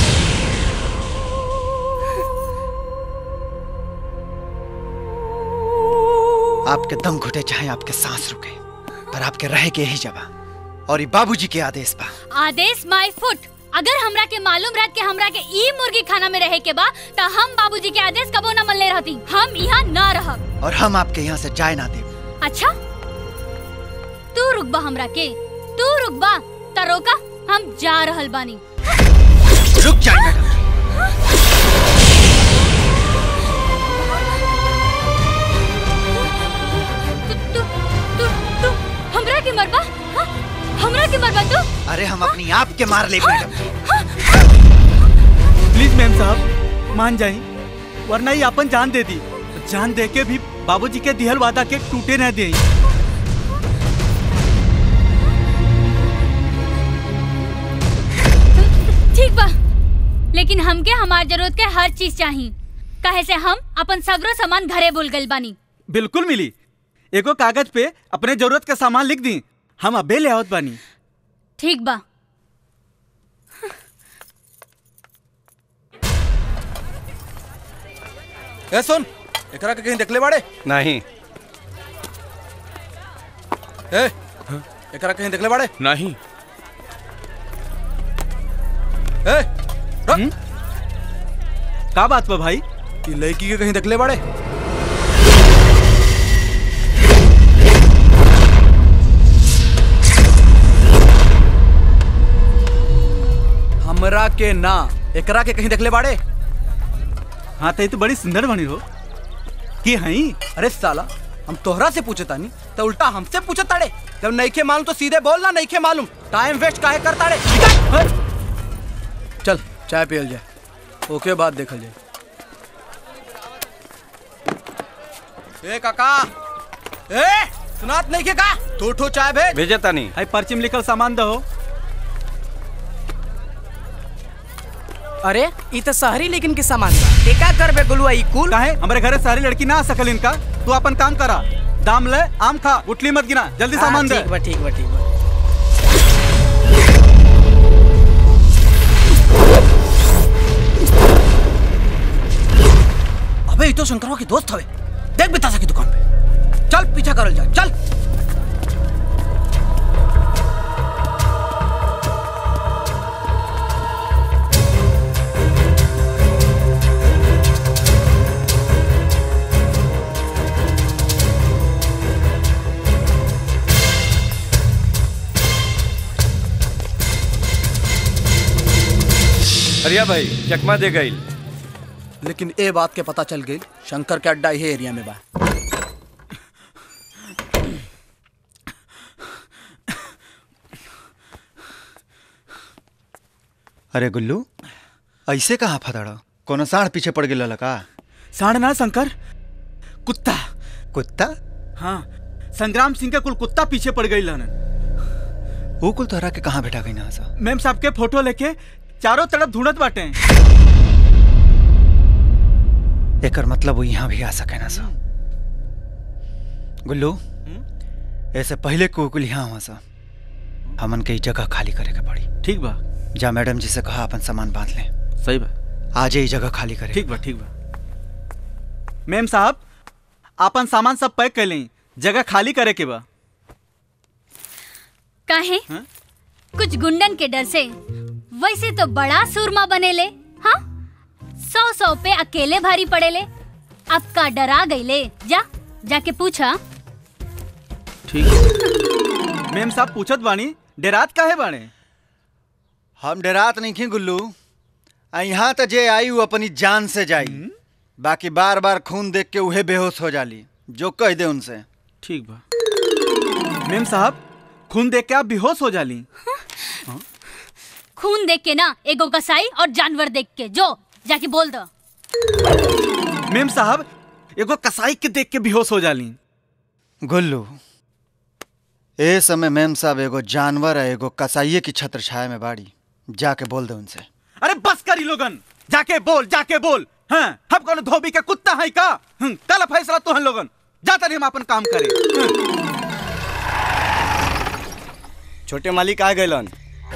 आपके दम घुटे चाहे आपके सांस रुके पर आपके रहे के यही जगह और ये बाबूजी के आदेश बा आदेश माय फुट अगर हमरा के मालूम रहत के हमरा के ई मुर्गी खाना में रहे के बा त हम बाबूजी के आदेश कबो ना मनले रहती हम यहाँ ना रहब और हम आपके यहाँ से जाए ना दे अच्छा तू रुकबा हमरा के तू रुकबा त रोका हम जा रहल बानी रुक जाए मैडम हमरा के मरबा हाँ? हमरा के मरबा तू अरे हम अपनी आप के मार ले मैडम प्लीज मैम साहब मान जाई वरना ही अपन जान दे दी जान दे के भी बाबूजी के दिहल वादा के टूटे न दे ठीक बा लेकिन हमके हमार जरूरत के हर चीज चाहिए काहे से हम अपन सगरो सामान घरे भूल गइल बानी बिल्कुल मिली एगो कागज पे अपने जरूरत के सामान लिख दी हम अबे ले आवत बानी ठीक बा ए सुन एकरा के कहीं देखले बाड़े नहीं ए एकरा कहीं देखले बाड़े नहीं ए रुक का बात बा भाई ई लड़की के कहीं देखले बाड़े हमरा के ना एकरा के कहीं देखले बाड़े हाँ तो ये तो बड़ी सुंदर बनी हो की हई अरे साला हम तोहरा से पूछे तानी तो उल्टा हमसे पूछे ताड़े जब नईखे मालूम तो सीधे बोल ना नईखे मालूम टाइम वेस्ट काहे कर ताड़े निकल। चल चाय पियल जाए ओके बाद देखल जाए ए काका ए सुनात नहीं के का दो ठो चाय भेज भेजे तानी हाई पर्ची में लिखल सामान दहो अरे ई तो शहरी लेकिन के सामान बा एका करबे गुलुआ ई कुल काहे हमारे घरे सारी लड़की ना आ सकल इनका तू अपन काम करा दाम ले आम खा उठली मत गिना जल्दी हाँ, सामान दे ठीक बा ठीक बा ठीक बा अबे ये तो शंकरवा की दोस्त हवे देख बितासा की दुकान पे चल पीछा करल जा चल बढ़िया भाई चकमा दे गई लेकिन ए बात के पता चल गई शंकर के अड्डा ये एरिया में बा अरे गुल्लू ऐसे कहाँ फदड़ कोनो साढ़ पीछे पड़ गेल का साढ़ ना शंकर कुत्ता कुत्ता हाँ संग्राम सिंह के कुल कुत्ता पीछे पड़ गई लन वो कुल तोहरा के कहाँ बैठा गई ना सा मैम साहब के फोटो लेके चारों तरफ ढूंढत बाटे एकर मतलब वो यहाँ भी आ सके ना सा गुल्लू ऐसे पहले को कुल यहाँ हुआ सा हमन के ई जगह खाली करे के पड़ी ठीक बा जा मैडम जी से कहा अपन सामान बांध ले सही बा आज ही जगह खाली करे ठीक बा ठीक बा मैम साहब अपन सामान सब पैक कर लें जगह खाली करे के बा काहे कुछ गुंडन के डर से वैसे तो बड़ा सूरमा बनेले हाँ सौ सौ पे अकेले भारी पड़ेले अब का डरा गईले जा जाके पूछा ठीक मैम साहब पूछत बानी डेरात काहे बाणे हम डरात नहीं खी गुल्लू आ यहाँ तो जे आई वो अपनी जान से जाई बाकी बार बार खून देख के उहे बेहोश हो जाली जो कह दे उनसे ठीक बा मैम साहब खून देख के आप बेहोश हो जाली खून देख के ना एगो कसाई और जानवर देख के जो जाके बोल दो मैम साहब एगो कसाई के देख के बेहोश हो जाली गुल्लू ए समय मैम साहब एगो जानवर है एगो कसाइये की छत्र छाया में बाड़ी जाके बोल दे उनसे अरे बस करी लोगन जाके बोल जाके बोल हाँ हम कौन धोबी के कुत्ता है का हम्म, कल फैसला तो हम लोगन जाता नहीं हम अपन काम करे हम्म। छोटे मालिक आ गए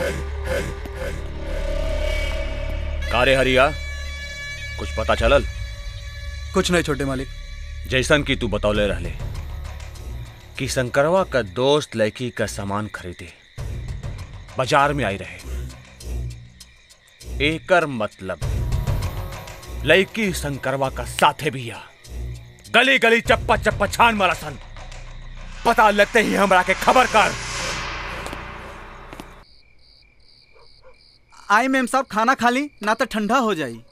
कारे हरिया कुछ पता चलल कुछ नहीं छोटे मालिक जैसन की तू बतौले रहले कि शंकरवा का दोस्त लड़की का सामान खरीदे बाजार में आई रहे एकर मतलब लड़की शंकरवा का साथे भी आ गली गली चप्पा चप्पा छान मारा सन पता लगते ही हमरा के खबर कर आई मैम साहब खाना खा ली ना तो ठंडा हो जाई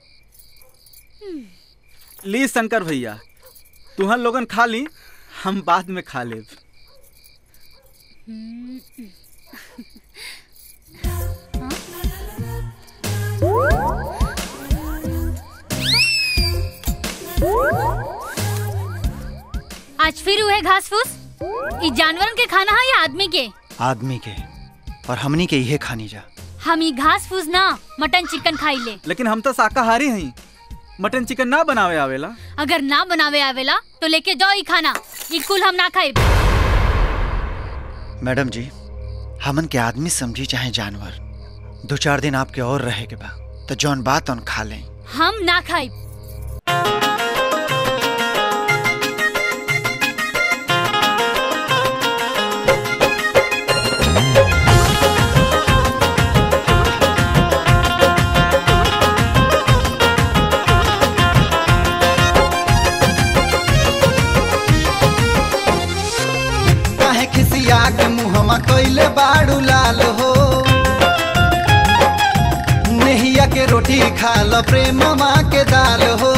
ली शंकर भैया तुहन लोगन खा ली हम बाद में खा लेब आज फिर हुए घास फूस ई जानवरन के खाना है या आदमी के आदमी के और हमनी के इहे खानी जा हम ई घास फूस ना मटन चिकन खाई ले लेकिन हम तो शाकाहारी हैं मटन चिकन ना बनावे आवेला अगर ना बनावे आवेला तो लेके जाओ ई खाना ई कुल हम ना खाए मैडम जी हमन के आदमी समझी चाहे जानवर दो चार दिन आपके और रहे के बा तो जौन बात उन खा लें हम ना खाए काहे खिसिया के मुहमा कइले बाड़ू लाल हो नेहिया के रोटी खा लो प्रेम माँ के दाल हो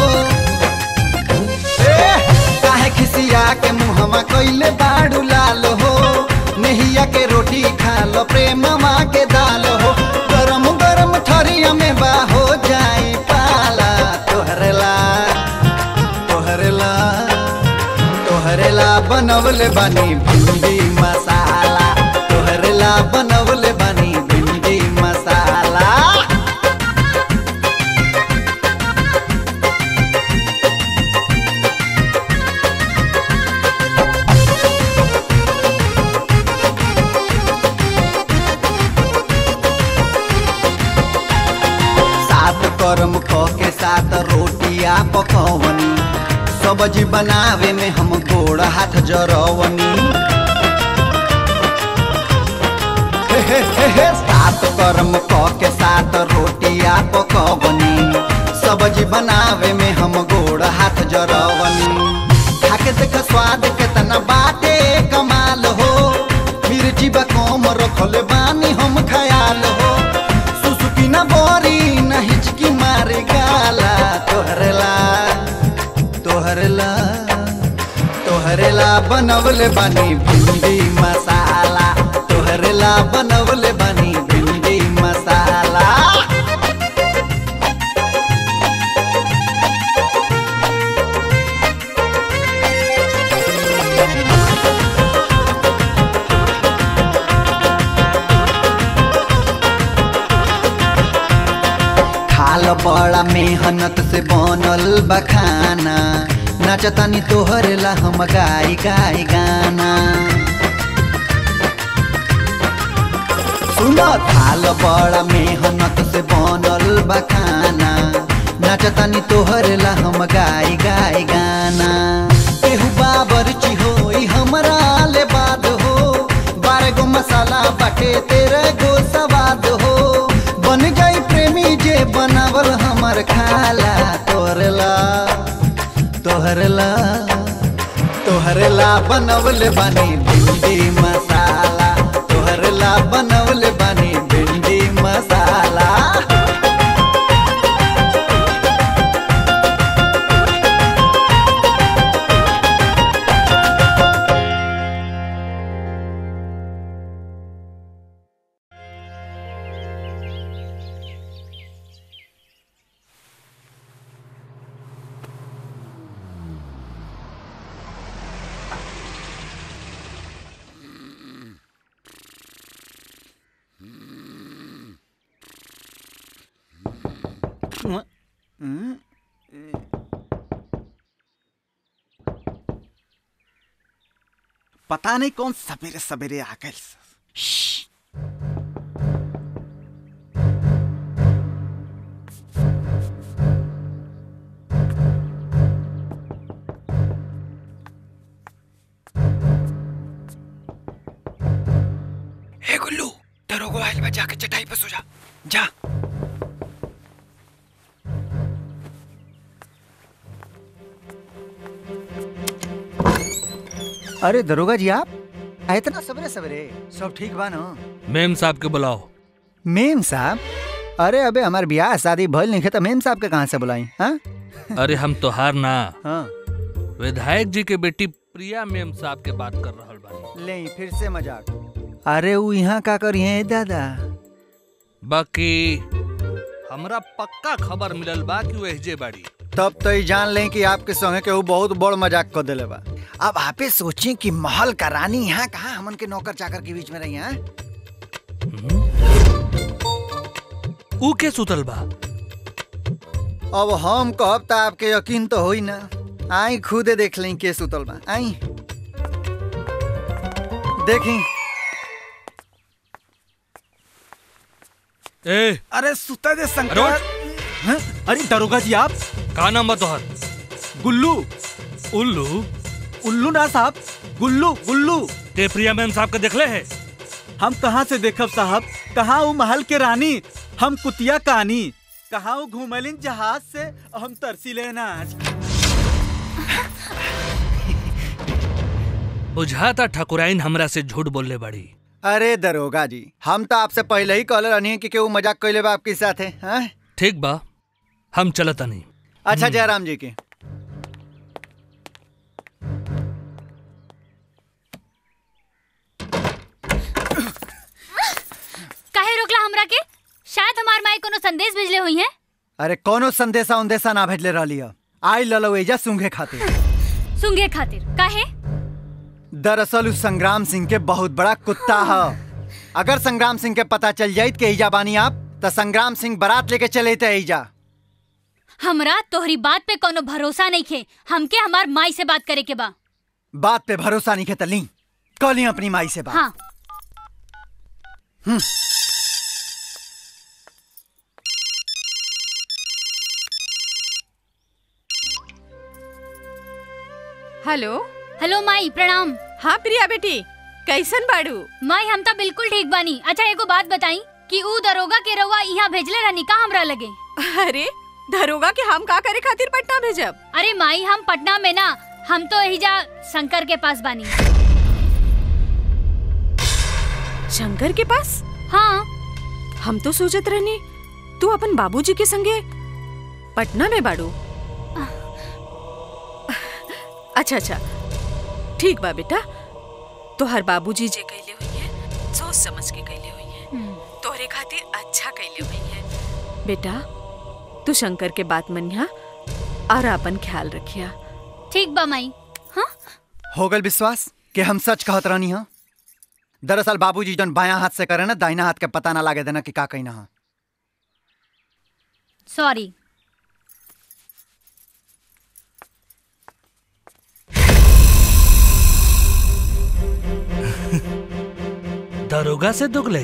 ए, काहे खिसिया के मुहमा कइले बाड़ू लाल हो नेहिया के रोटी खा लो प्रेम माँ के दाल हो गरम गरम ठरिया में बा हो जाई पाला तोहरे ला तोहरे ला तोहरे ला बनवले बानी भिंडी मसाला तोहरे ला बनवले बानी भिंडी मसाला सात करम ख के सात रोटिया पकवनी सब्जी बनावे में हम गोड़ हाथ जरवनी हे हे हे हे, सात कर्म क के सात रोटिया पकवनी सब्जी बनावे में हम गोड़ हाथ जरवनी खाके देख स्वाद केतना बाटे कमाल हो मिर्ची बा कम रखले बानी हम खयाल हो सुसुकी ना बोरी ना हिचकी तोहरेला बनवले बानी भिंडी मसाला तोहरेला बनवले बानी भिंडी मसाला खाल बड़ा मेहनत से बनल बखाना नाचतानी तोहरेला हम गाई गाई गाना सुन थाल बड़ा मेहनत से बनल बखाना नाचतानी तोहरेला हम गाई गाई गाना केहू बाबर चिहोई हमरा ले बाद हो बारह गो मसाला बाटे तेरे गो सवाद हो बन गई प्रेमी जे बनावल हमर खाला तोहरेला तोहरेला तोहरेला बनवले बानी भिंडी मसाला तोहरेला बनवले बानी भिंडी मसाला पता नहीं कौन सवेरे सवेरे आ गए हे गुल्लू दरोगो आइल बा जाके चटाई पे सो जा जा अरे दरोगा जी आप आ, इतना सवेरे सवेरे सब ठीक बा ना मेम साहब के बुलाओ मेम साहब अरे अबे हमार ब्याह शादी भइल नहीं है तो मेम साहब के कहाँ से बुलाई हाँ अरे हम तोहार ना हाँ विधायक जी के बेटी प्रिया मेम साहब के बात कर रहल बानी ले फिर से मजाक अरे वो यहाँ का करिए दादा बाकी हमरा पक्का खबर मिलल बा कि वो एहजे बाड़ी तब तो ई जान लें कि आपके संगे के वो बहुत बड़ मजाक कर दिले बा अब आपे सोचें कि महल का रानी यहाँ कहाँ हमन के नौकर चाकर के बीच में रही हैं ऊ के सुतल बा अब हम कहब तो आपके यकीन तो होई ना आई खुदे देख लें के सुतल बा आई देखी ए अरे सुता दे अरे शंकर उठ। हैं? अरे दरोगा जी आप का नाम बा तोहर गुल्लू उल्लू उल्लू ना साहब गुल्लू गुल्लू ते प्रिया मैम साहब के देखले है हम कहाँ से देखब साहब कहाँ वो महल के रानी हम कुतिया कहानी कहाँ वो घूमलिन जहाज से और हम तरसी लेना आज बुझाता ठकुराइन हमरा से झूठ बोलले बाड़ी अरे दरोगा जी हम तो आपसे पहले ही कहले रहनी कि केहू मजाक कैले बा आपके साथ है ठीक बा हम चलता नहीं अच्छा जयराम जी की काहे रोकला हमरा के शायद हमार माई कोनो संदेश भेजले हुई है अरे कोनो संदेशा उन्देशा ना भेजले रहली है आई ललवेजा सूंघे खातिर सुंगे खातिर काहे दरअसल उस संग्राम सिंह के बहुत बड़ा कुत्ता है अगर संग्राम सिंह के पता चल जाइत के ईजा बानी आप तो संग्राम सिंह बारात लेके चले थे ईजा हमरा तोहरी बात पे कोनो भरोसा नहीं खे हमके हमार माई से बात करे के बा बात पे भरोसा नहीं खेत ली कल ही अपनी माई से बात हाँ हम्म। हेलो हेलो माई प्रणाम हाँ प्रिया बेटी कैसन बाड़ू माई हम तो बिल्कुल ठीक बानी अच्छा एगो बात बताई कि ऊ दरोगा के रउआ यहाँ भेजले रहनी का हमरा लगे अरे दरोगा के हम का करे खातिर पटना भेजब अरे माई हम पटना में ना हम तो एहिजा शंकर के पास बानी शंकर के पास हाँ हम तो सोचत रहनी तू अपन बाबूजी के संगे पटना में बाड़ू अच्छा अच्छा ठीक बा बेटा तोहर बाबूजी जे कैले हुई है सोच समझ के कैले हुई है तोहरे खातिर अच्छा कैले हुई है बेटा तू शंकर के बात मनिया और अपन ख्याल रखिया ठीक बा माई हो गल विश्वास कि हम सच कहत रहनी हा दरअसल बाबूजी जौन बायां हाथ से करे ना दाहिना हाथ के पता ना लागे देना कि का कहना हा सॉरी दरोगा से दुगले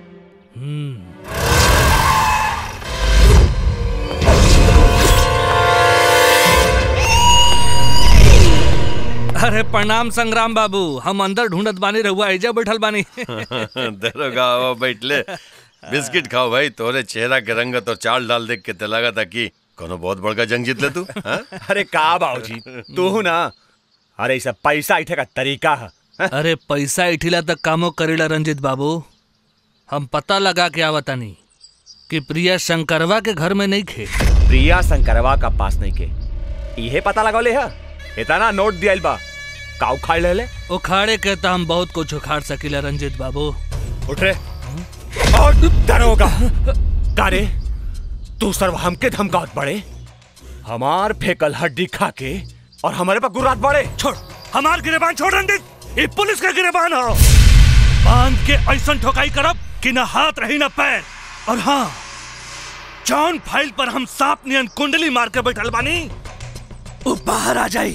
अरे प्रणाम संग्राम बाबू हम अंदर ढूंढत बानी रहुआ एजा बैठल बानी दरोगा आओ बैठ ले बिस्किट खाओ भाई तोरे चेहरा के रंगत और चाल डाल देख के ते लगा था कि कोनो बहुत बड़का जंग जीत ले तू हाँ? अरे का बाबूजी तू ना अरे ई सब पैसा इठे का तरीका है अरे पैसा इठिला तक कामो करेला रंजित बाबू हम पता लगा के आवतानी कि प्रिया शंकरवा के घर में नहीं खे प्रिया शंकरवा का पास नहीं के इहे पता लगौले है इतना नोट दियाइल बा का उखाड़ ले ले उखाड़े के तो हम बहुत कुछ उखाड़ सकीला रंजित बाबू उठ रे और दरोगा का रे तू सर्व हमके धमकावत बड़े हमार फेकल हड्डी खा के और हमारे पर गुर्रात बड़े छोड़ हमार गिरेबान छोड़ रंजित ये पुलिस का गिरेबान हो बांध के ऐसा ठोकाई करब कि ना हाथ रही ना पैर और हाँ जॉन फाइल पर हम सांप नियन कुंडली मार के बैठल बानी वो बाहर आ जाई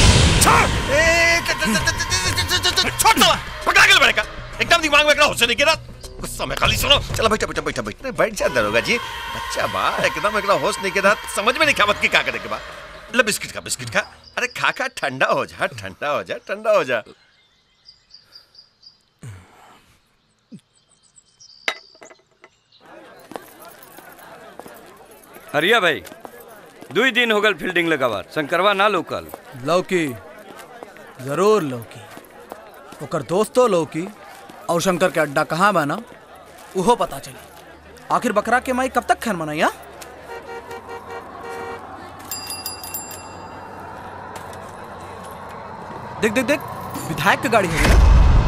छोड़ दो पकड़ा के बड़े का एकदम दिमाग में एकरा होश नहीं गिरा गुस्सा में खाली सुनो चलो बैठा बैठा बैठा बैठा बैठ जा दरोगा जी बच्चा बा एकदम एकरा होश नहीं गिरा समझ में नहीं खावत की का करे के बा ले बिस्किट खा बिस्किट खा अरे खा खा ठंडा हो जा ठंडा हो जा ठंडा हो जा हरिया भाई दुई दिन हो गल फील्डिंग लगावार शंकरवा ना लोकल लौकी जरूर लौकी ओकर दोस्तो लौकी और शंकर के अड्डा कहाँ बा ना उहो पता चली आखिर बकरा के माई कब तक खैर मनाई हा? देख देख देख विधायक की गाड़ी है ना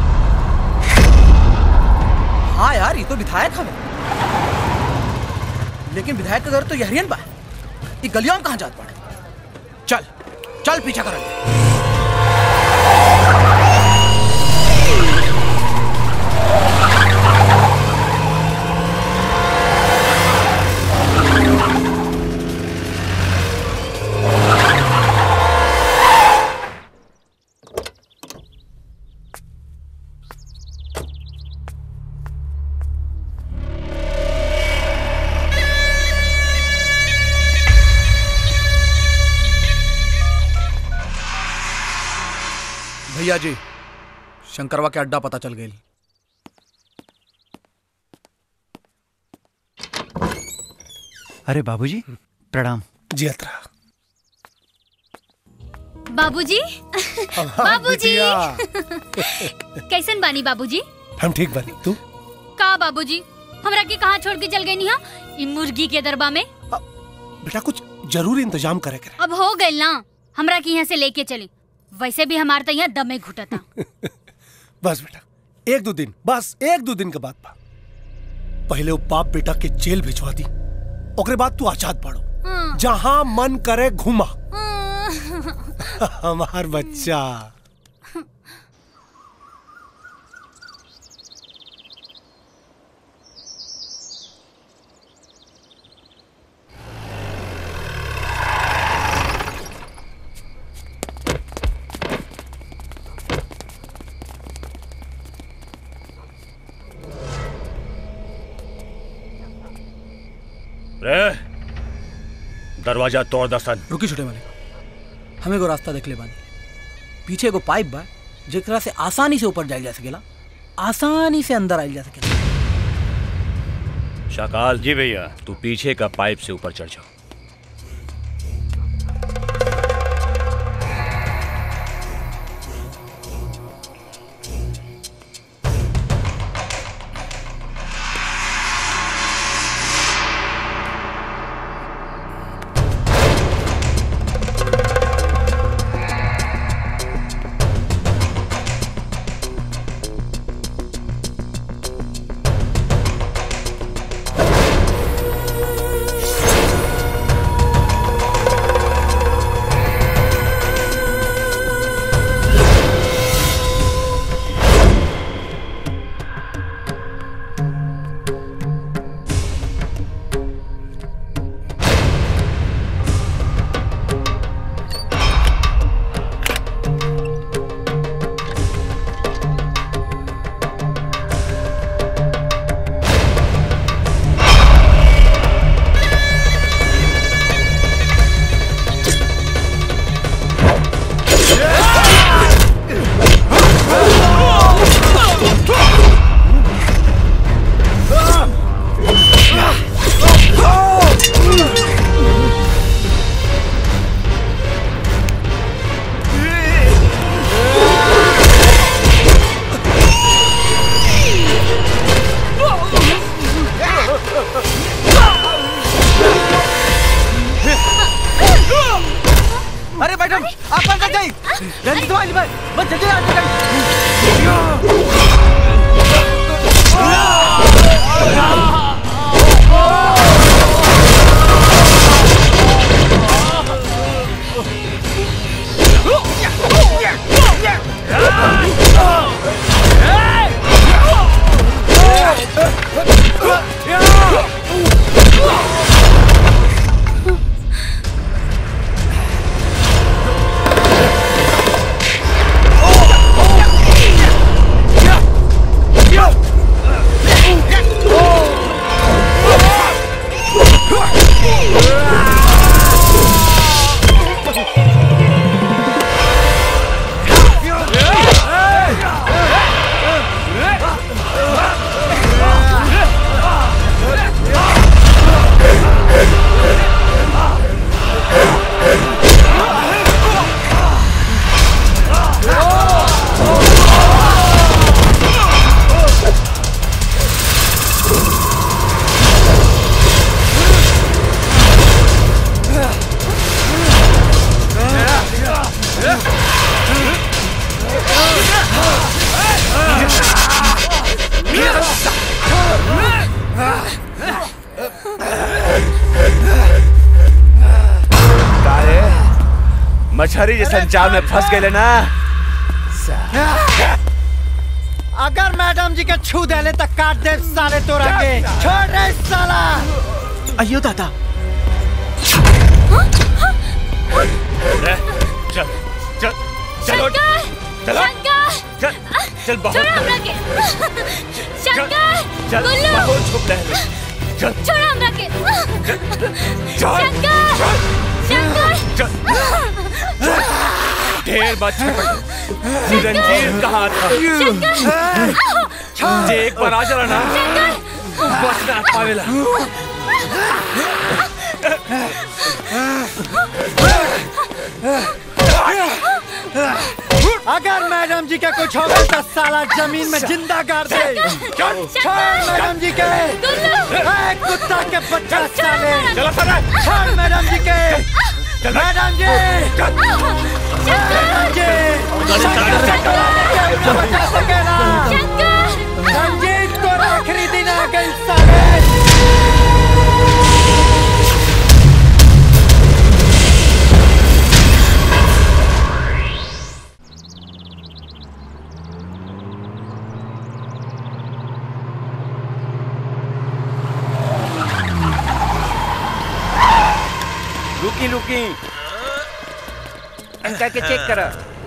हाँ यार ये तो विधायक हमें लेकिन विधायक का घर तो यहरियन बा ये गलियों में कहाँ जात पड़े चल चल पीछा कर भैया जी शंकरवा के अड्डा पता चल गई अरे बाबूजी प्रणाम जी अतरा बाबूजी बाबूजी बिटिया। कैसन बानी बाबूजी हम ठीक बनी तू का बाबूजी हमरा के कहाँ छोड़ के चल गई हा इ मुर्गी के दरबा में बेटा कुछ जरूर इंतजाम करे करे अब हो गई ना हमरा के यहाँ से लेके चली वैसे भी हमार तो यहाँ दमे घुटता बस बेटा एक दो दिन बस एक दो दिन के बाद बा पहले वो बाप बेटा के जेल भिजवा दी ओकरे बाद तू आजाद पढ़ो जहां मन करे घुमा हमार बच्चा रे दरवाजा तोड़ दसन रुकी छोटे मालिक हमें एगो रास्ता देख ले बानी पीछे एगो पाइप बा जेकरा से आसानी से ऊपर जाइल जा सकेला आसानी से अंदर आइल जा सकेला शाकाल जी भैया तू पीछे का पाइप से ऊपर चढ़ जाओ जल्दी से वाली बस बस जल्दी आ जल्दी काहे मछरी जैसन जाल में फंस गए ना अगर मैडम जी के छू देले तो काट दे साले तोरा के छोड़ रे साला अयो दादा चल चल चलो चलो चल चल बहुत छोड़ हमरा के शंकर चल गुल्लू बहुत छुप रहे चल छोड़ हमरा के चल शंकर शंकर ढेर बात रंजीर कहाँ था जे एक बार आ जरा ना बस ना पावेला अगर मैडम जी के कुछ हो गया तो साला जमीन में जिंदा गाड़ दे छोड़ मैडम जी के ए, कुत्ता के बच्चा साले छोड़ मैडम जी के मैडम जी मैडम जी शंकर से टोला लेके उसे बचा सकेला रंजीत को आखिरी दिन आ गई साले रुकी रुकी अंका के चेक करा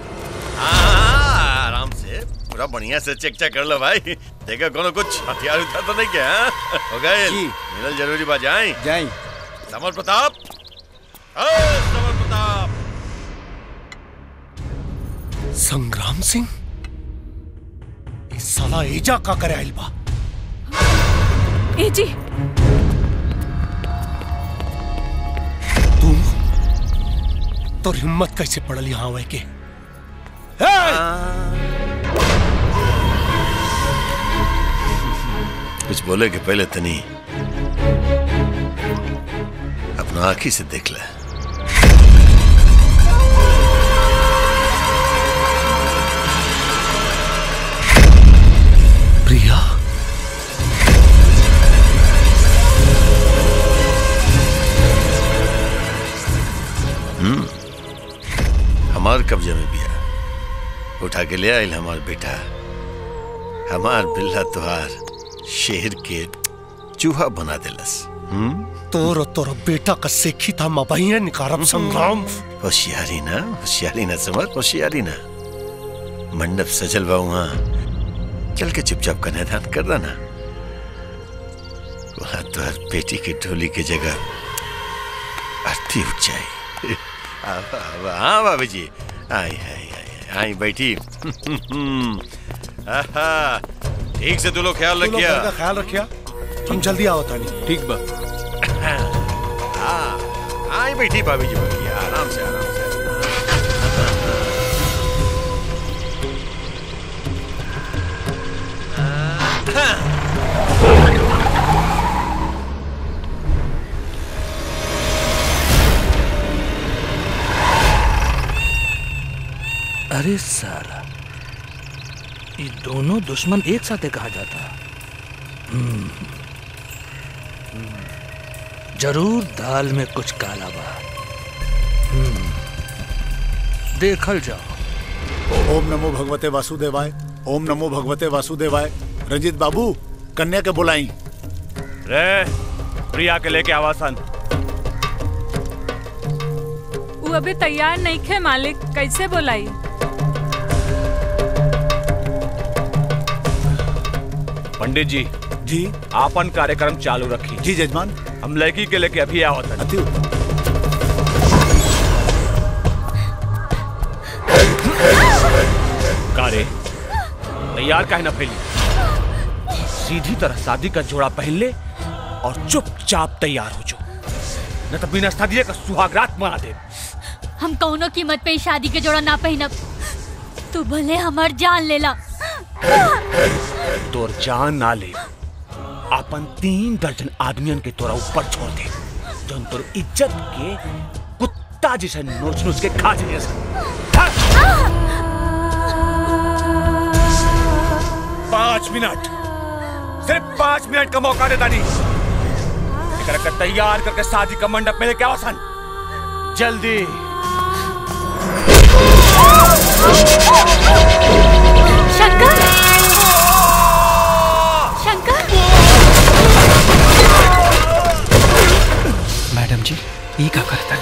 हाँ, आराम से पूरा बढ़िया से चेक चेक कर लो भाई देखो कोनो कुछ हथियार उठार तो नहीं क्या हाँ? हो गए जी। मिलल जरूरी बा जाए जाई समर प्रताप ओ, समर प्रताप संग्राम सिंह इस साला एजा का करे आइल बा ए जी तो हिम्मत कैसे पड़ल यहाँ आवे के कुछ बोले के पहले तनी अपना आंखी से देख ले प्रिया हम्म हमार कब्जे में बिया उठा के ले आयल हमार बेटा हमार बिल्ला तुहार शेर के चूहा बना देलस हम्म तोर और तोर बेटा का सेखी था मबहिया निकारम संग्राम होशियारी ना होशियारी ना समझ होशियारी ना मंडप सजल बा वहाँ चल के चुपचाप कन्यादान कर देना वहाँ तुहार बेटी की डोली की जगह आरती उठ जाए आवा, आवा, हाँ बाबू जी आई आई आई आई बैठी आहा, ठीक से तू लोग ख्याल तू लोग रखिया घर का ख्याल रखिया हम जल्दी आओ तानी ठीक बा हाँ आई बैठी भाभी जी बैठी आराम से आराम से अरे साला ये दोनों दुश्मन एक साथ कहा जाता हम्म, हम्म, जरूर दाल में कुछ काला बा हम्म, देखल जाओ ओम नमो भगवते वासुदेवाय ओम नमो भगवते वासुदेवाय रंजीत बाबू कन्या के बुलाई रे प्रिया के लेके आवासन वो अभी तैयार नहीं खे मालिक कैसे बोलाई पंडित जी जी आपन कार्यक्रम चालू रखी जी जजमान हम लड़की के लेके अभी आवत अति कारे तैयार काहे ना फैली सीधी तरह शादी का जोड़ा पहन ले और चुपचाप तैयार हो जो न तो बिना शादी का सुहागरात मना दे हम कौनो कीमत पे ई शादी के जोड़ा ना पहनब तू भले हमार जान लेला तोर जान ना ले अपन तीन दर्जन आदमियन के तोरा ऊपर छोड़ दे जौन तोर इज्जत के कुत्ता जैसे नोच नोच के खा जाइए पांच मिनट सिर्फ पांच मिनट का मौका देता नहीं एकरा के तैयार करके शादी का मंडप में लेके आओ सन जल्दी शंकर शंकर मैडम जी ई का करता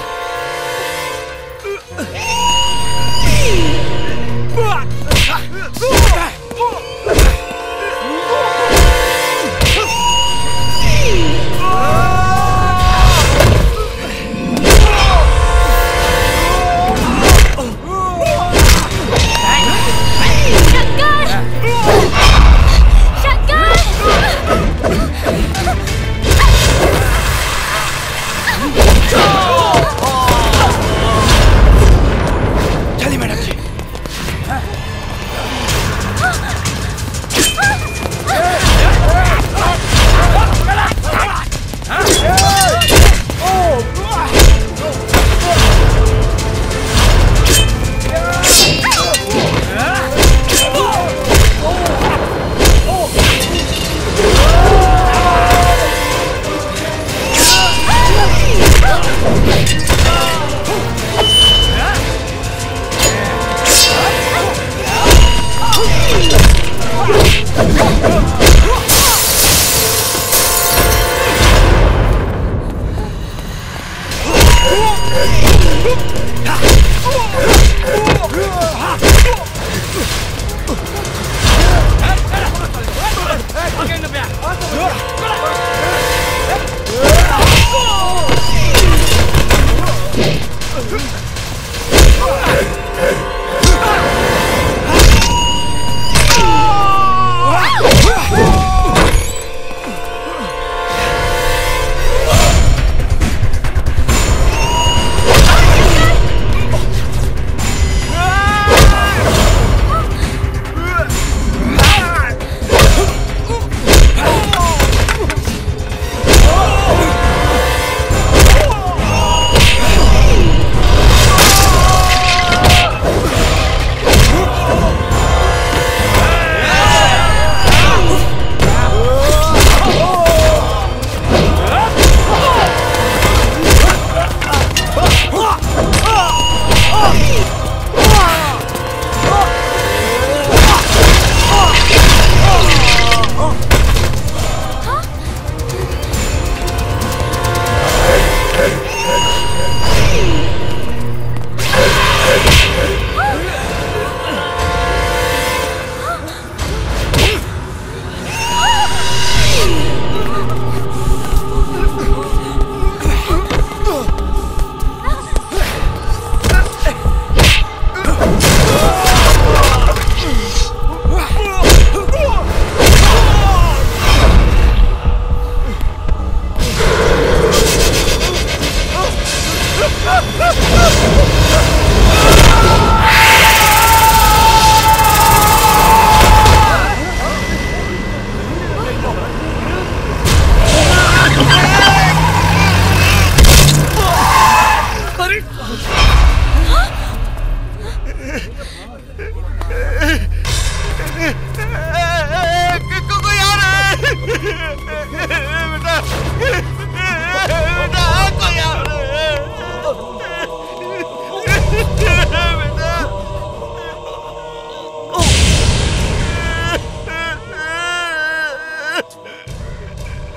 चलिए मैडम जी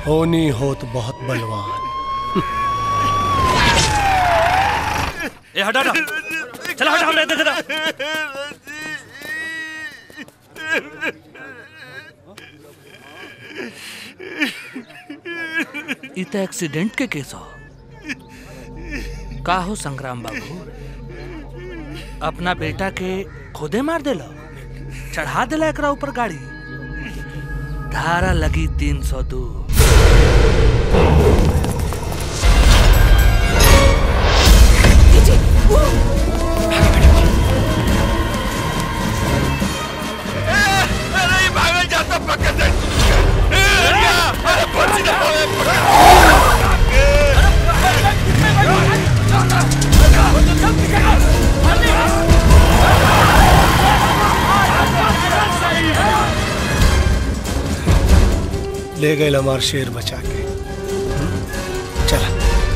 होनी होत बहुत बलवान ए हटा हटा चला हटा हटा देख हटा ई तो एक्सीडेंट के केस हो का हो संग्राम बाबू अपना बेटा के खुदे मार देला चढ़ा देला एकरा ऊपर गाड़ी धारा लगी तीन सौ दो अरे भागल जाता पकड़ दे ए, अरे अरे बच्ची ना होए ले गए हमार शेर बचा के चला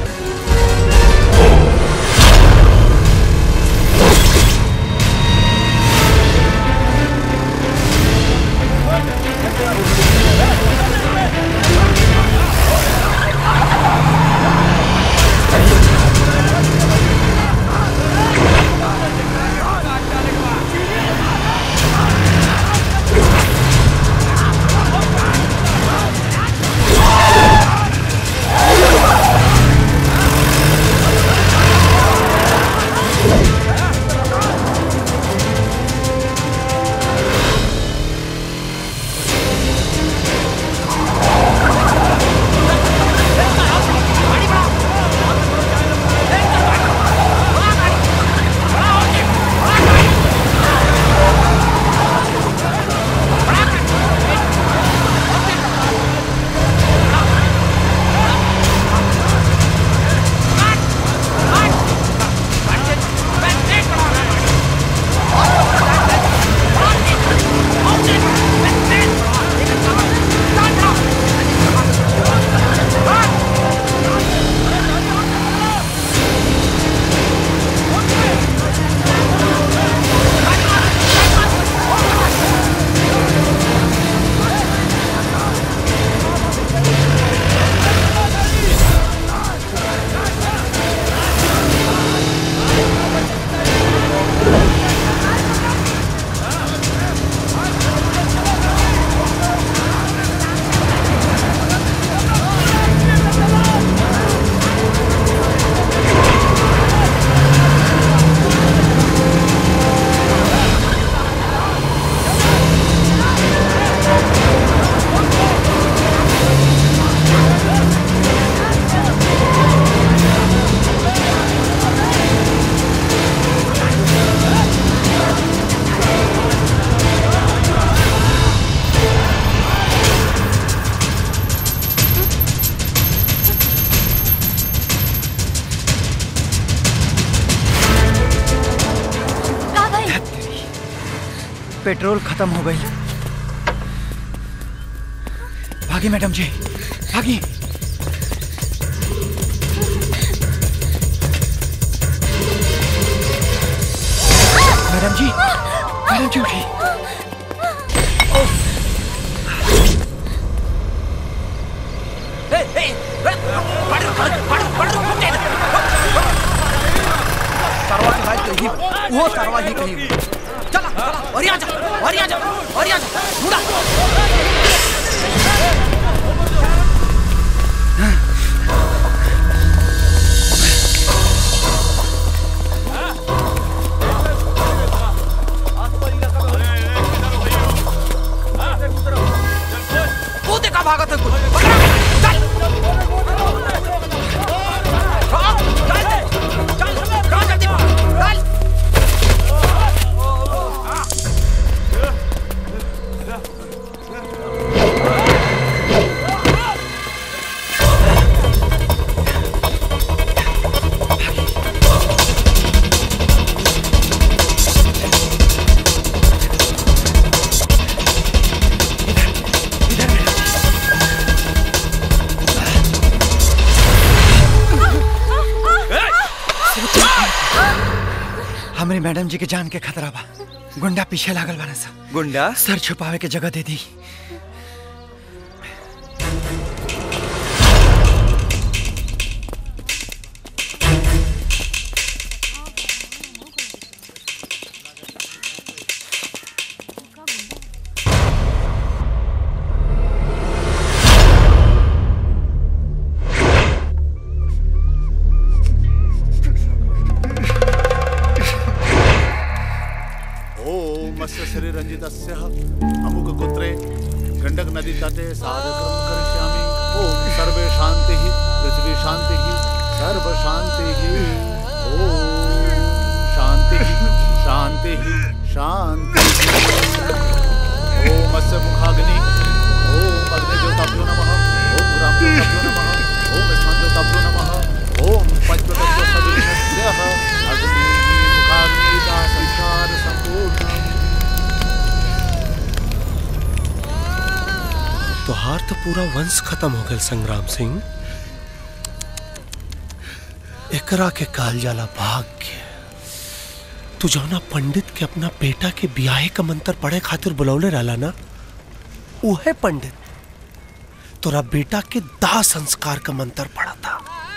का भाई पेट्रोल खत्म हो गई भागी मैडम जी भागी मैडम जी मैडम जी उठी सरवा के भाई कहीं वो सरवा ही कहीं चला चला और आ जा और आ जा और आ जा ढूंढा वो देखा भागा था कुछ पकड़ा चल हाँ, चल चल चल जल्दी चल हमरे मैडम जी के जान के खतरा बा गुंडा पीछे लागल बाना सा गुंडा सर छुपावे के जगह दे दी रंजितस्य अमुक गोत्रे गंडक नदी तटे साधक्रम करिष्यामि ओम सर्वे शांति पृथ्वी शांति सर्व शांति ओम शांति शांति शांति ओम अस्य मुखाग्नि ओम अग्निज्योताभ्यो नमः ओम ग्रामज्योताभ्यो नमः ओम स्थानज्योताभ्यो नमः ओम पंचतत्व सविनस्य अग्नि मुखाग्निदा संसार संपूर्ण तोहार तो पूरा वंश खत्म हो गया संग्राम सिंह एकरा के काल जाला भाग्य तू जौना पंडित के अपना बेटा के बियाहे का मंत्र पढ़े खातिर बुलौले रहला ना उहे पंडित तोरा बेटा के दाह संस्कार का मंत्र पढ़ा था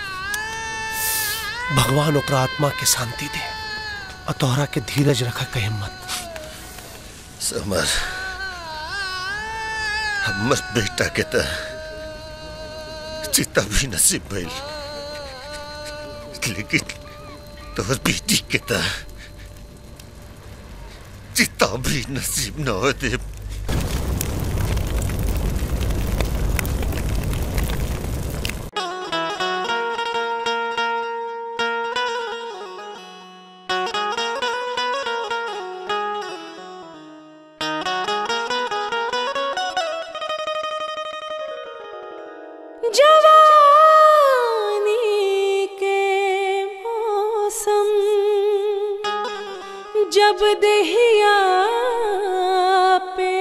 भगवान ओकरा आत्मा के शांति दे और तोहरा के धीरज रखा के हिम्मत समर हमर बेटा के त चिता भी नसीब भइल लेकिन तोहर बेटी के त चिता भी नसीब न हो दे जवानी के मौसम जब दहिया पे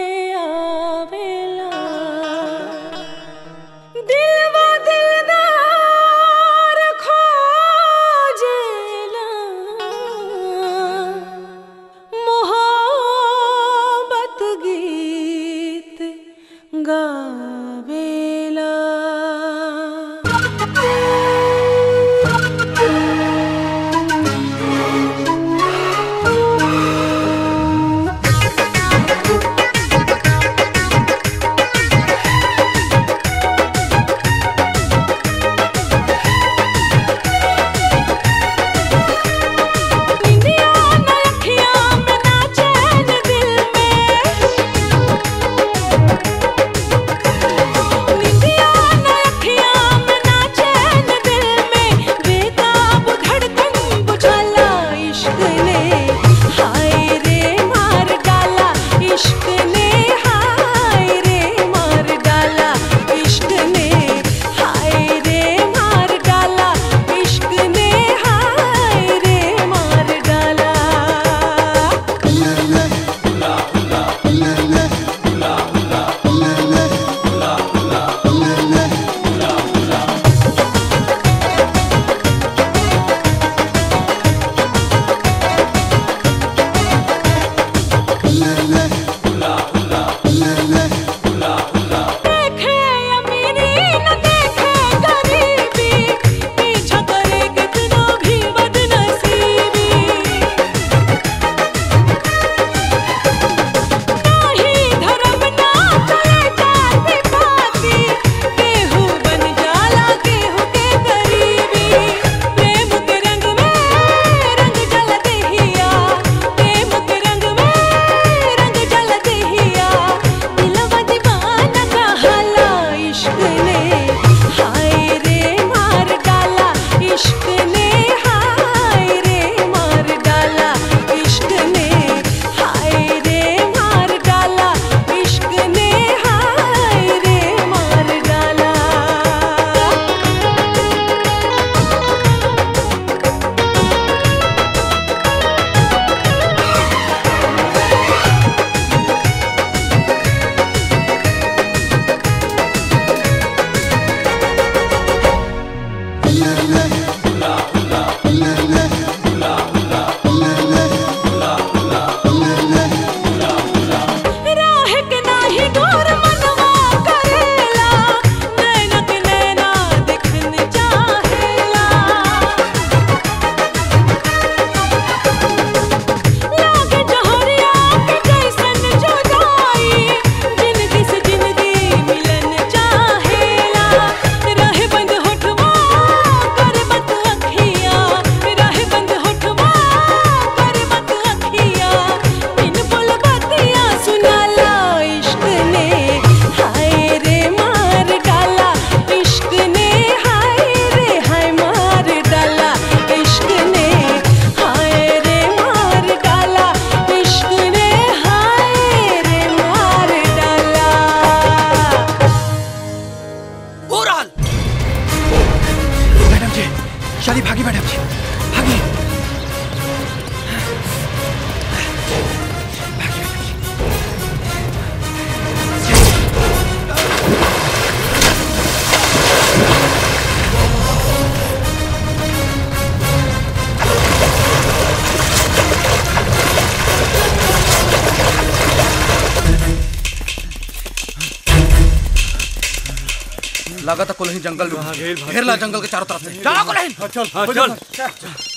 लगा था कुलही जंगल में घेर ला जंगल के चारों तरफ से चला कुलही चल हाँ, चल।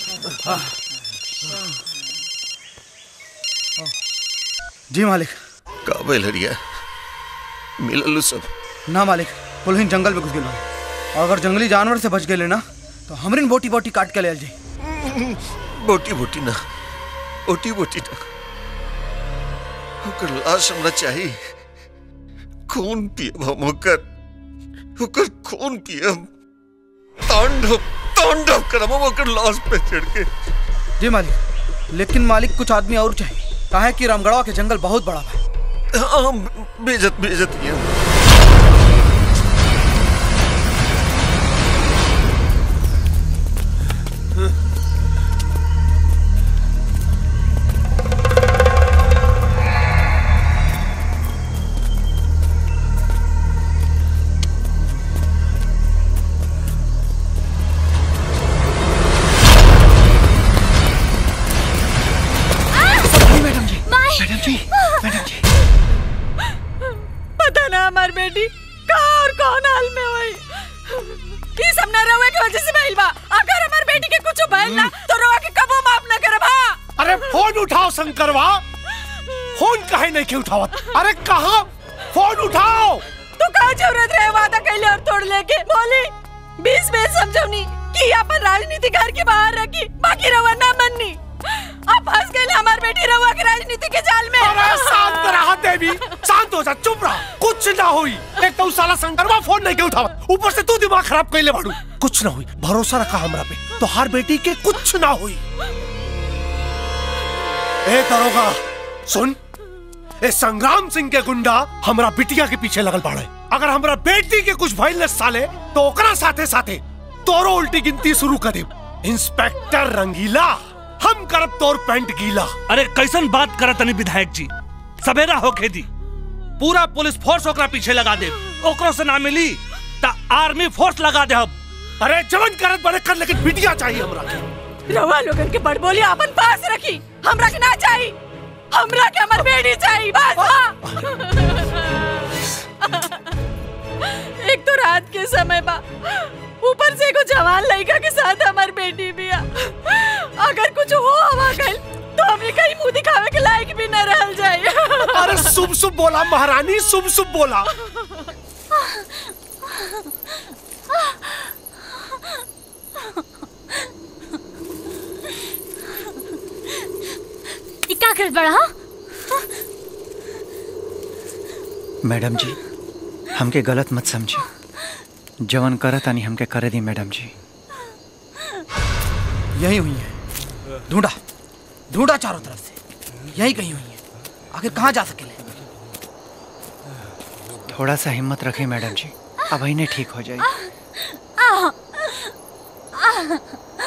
जी मालिक काबे लड़िया मिलल सब ना मालिक कुलहीन जंगल में घुस गए और अगर जंगली जानवर से बच गए ना तो हमरिन बोटी बोटी काट के ले आल जी बोटी बोटी ना बोटी बोटी ना ओकर लाश हमरा चाहिए खून पियब हम ओकर ओकर खून पियब तांडव तांडव करब हम ओकर लाश पे चढ़ के जी मालिक लेकिन मालिक कुछ आदमी और चाहिए काहे कि रामगढ़वा के जंगल बहुत बड़ा है हाँ बेजत बेजत ये मैडम जी मैडम जी मैडम जी पता ना हमार बेटी कहाँ और कौन हाल में हुई ये सब ना रहुए की वजह से भइल बा अगर हमार बेटी के कुछ भइल ना तो रहुआ के कबो माफ ना करब हाँ अरे फोन उठाओ शंकरवा फोन काहे नहीं के उठावत अरे कहा फोन उठाओ तू कहाँ जरूरत रहे वादा कैले और तोड़ लेके बोली बीस में समझौनी कि अपन राजनीति घर के बाहर रखी बाकी रहुआ ना मननी अब फंस गए हमार बेटी रहुआ के राजनीति के जाल में अरे शांत रहा देवी शांत हो जा चुप रहा कुछ ना हुई एक तो साला शंकरवा फोन नहीं के उठावत ऊपर से तू दिमाग खराब कैले बाड़ू कुछ ना हुई भरोसा रखा हमरा पे तो हर बेटी के कुछ ना हुई ए दरोगा सुन ए संग्राम सिंह के गुंडा हमरा बिटिया के पीछे लगल बाड़े अगर हमरा बेटी के कुछ भइल न साले तो ओकरा साथे साथे तोरो उल्टी गिनती शुरू कर दे इंस्पेक्टर रंगीला हम करब तोर पेंट गीला अरे कैसन बात करत तनी विधायक जी सवेरा होके दी पूरा पुलिस फोर्स ओकरा पीछे लगा दे ओकरो से ना मिली ता आर्मी फोर्स लगा दे अब अरे जवन करत बड़े कर लेकिन बिटिया चाहिए हमरा के रहुआ लोगन के बड़ बोली अपन पास रखी हमरा के ना चाहिए हमरा के हमार बेटी चाहिए बस हाँ। एक तो रात के समय बा ऊपर से एगो जवान लड़का के साथ हमार बेटी भी आ अगर कुछ हो हवा गइल तो हमें कहीं मुंह दिखावे के लायक भी न रहल जाए अरे शुभ शुभ बोला महारानी शुभ शुभ बोला ई का कर बड़ा हाँ? मैडम जी हमके गलत मत समझी जवन करत आनी हमके करे दी मैडम जी यही हुई है ढूंढा ढूंढा चारों तरफ से यही कहीं हुई है आखिर कहाँ जा सके थोड़ा सा हिम्मत रखें मैडम जी अब इन्हें ठीक हो जाए आ, आ,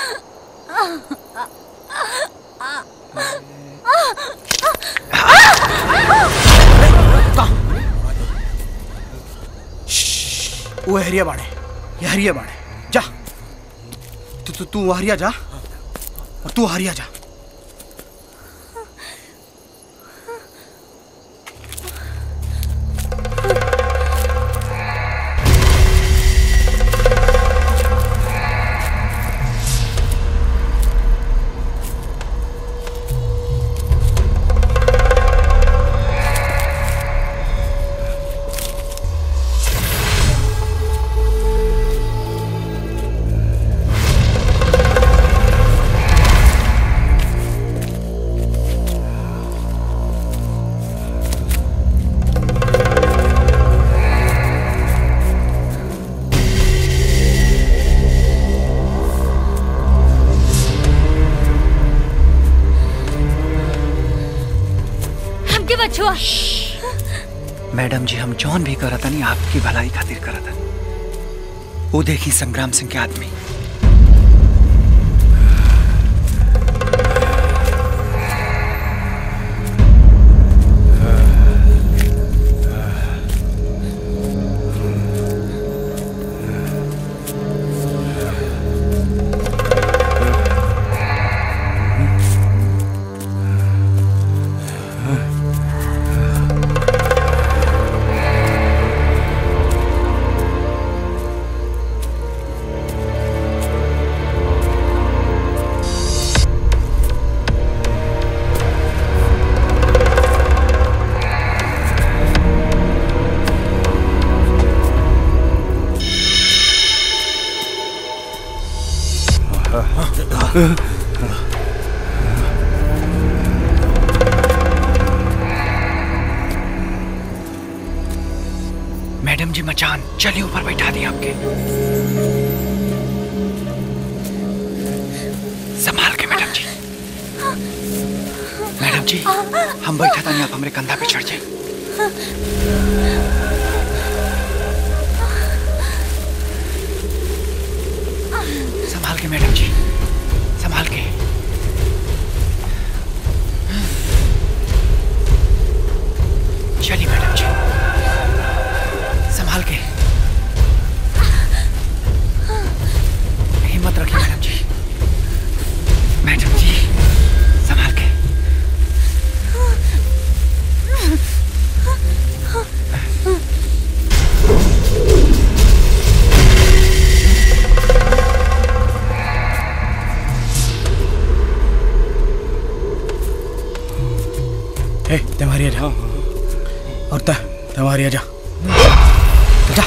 वो हरिया बाड़े ये हरिया बाड़े जा तू तू तू हरिया जा और तू हरिया जा हमके बचुआ मैडम जी हम जौन भी करत नहीं आपकी भलाई खातिर करत हनी वो देखी संग्राम सिंह के आदमी मैडम जी मचान चलिए ऊपर बैठा दिए आपके संभाल के मैडम जी मैडम जी हम बैठा था आप हमारे कंधा पे चढ़ जाए संभाल के मैडम जी संभाल के चलिए मैडम जी संभाल के हिम्मत रखिए मैडम जी मैडम जी संभाल के ए तुम्हारी आ जा और ता तुम्हारी आ जा जा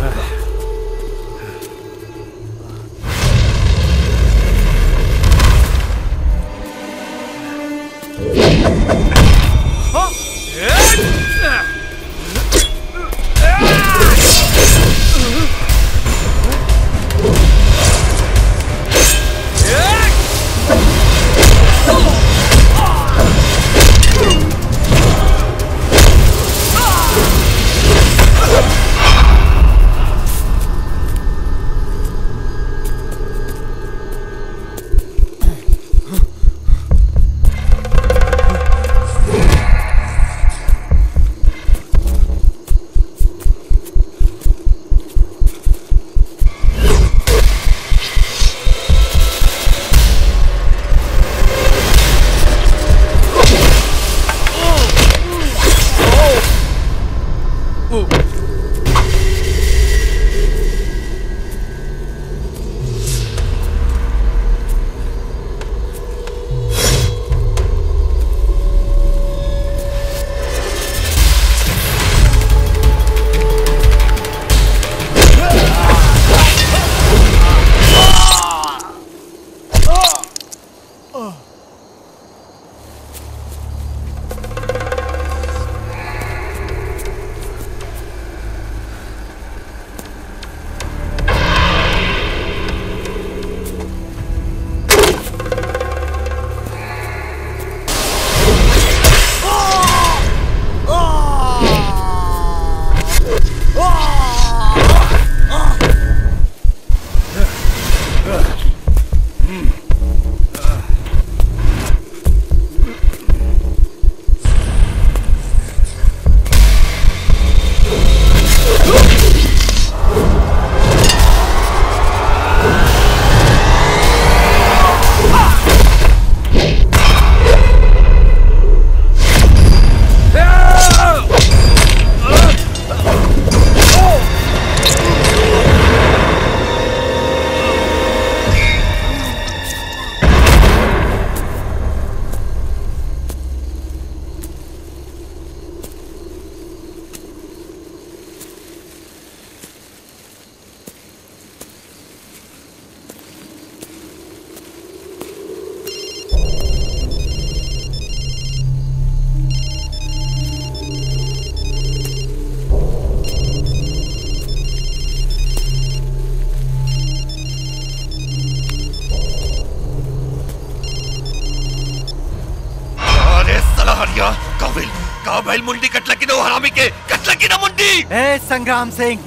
अरे साला हरिया काबिल काबिल मुंडी कटला की दो हरामी के कटला की ना मुंडी ए संग्राम सिंह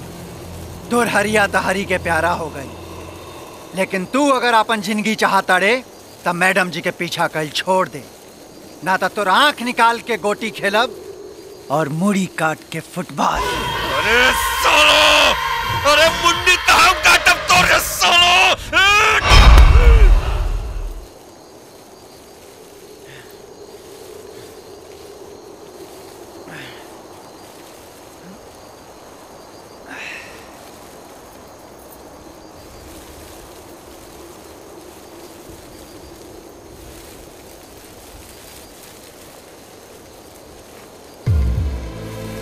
तुर हरिया तहरी के प्यारा हो गई लेकिन तू अगर अपन जिंदगी चाहता रे तब मैडम जी के पीछा कल छोड़ दे ना तो तुर आंख निकाल के गोटी खेलब और मुड़ी काट के फुटबॉल अरे सालो अरे मुंडी तो हम काटब तोरे सालो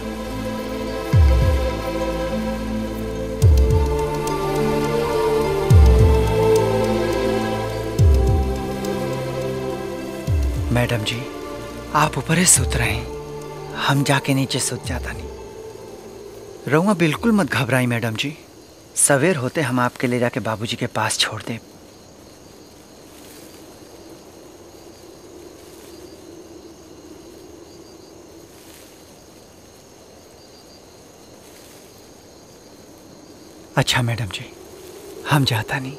ए मैडम जी आप ऊपर ही सुत रहे हैं हम जाके नीचे सुत जाता नहीं रहुआ बिल्कुल मत घबराई मैडम जी सवेर होते हम आपके ले जाके बाबूजी के पास छोड़ दे अच्छा मैडम जी हम जाता नहीं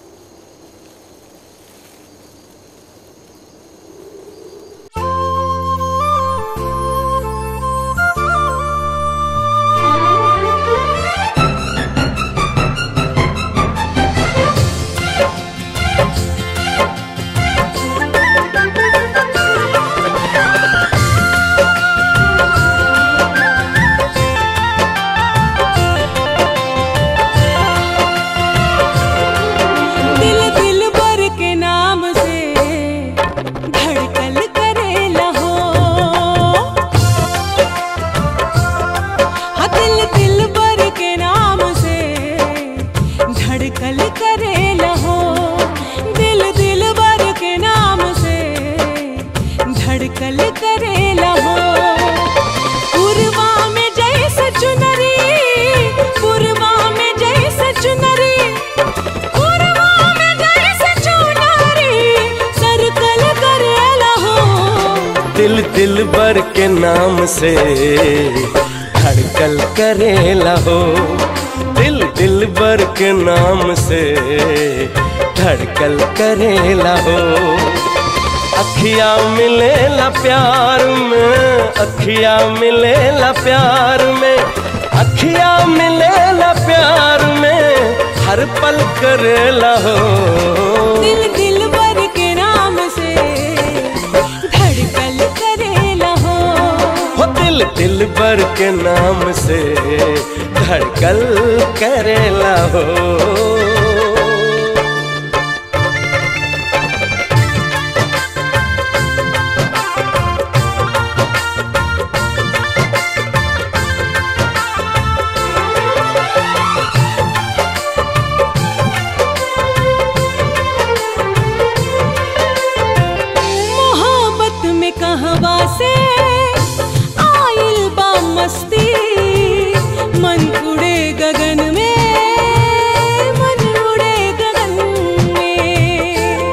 दिल दिल भर के नाम से धड़कन करेला हो हाँ दिल दिल भर के नाम से धड़कन करेला हो दिल दिल भर के नाम से धड़कन करेला हो पूर्वा में जैसे चुनरी पूर्वा में जैसे चुनरी पूर्वा में जैसे चुनरी सर्कल करेला हो दिल दिल बर के नाम से धड़कल करेला हो दिल दिल बर के नाम से धड़कल करेला हो अखिया मिलेला प्यार में अखिया मिलेला प्यार में अखिया मिलेला प्यार में हर पल करेला हो दिल दिल भर के नाम से धड़कन करेला हो हो दिल दिल बर के नाम से धड़कल करेला हो मोहब्बत में कहवा से आइल बा मस्ती मन उड़े गगन में मन उड़े गगन में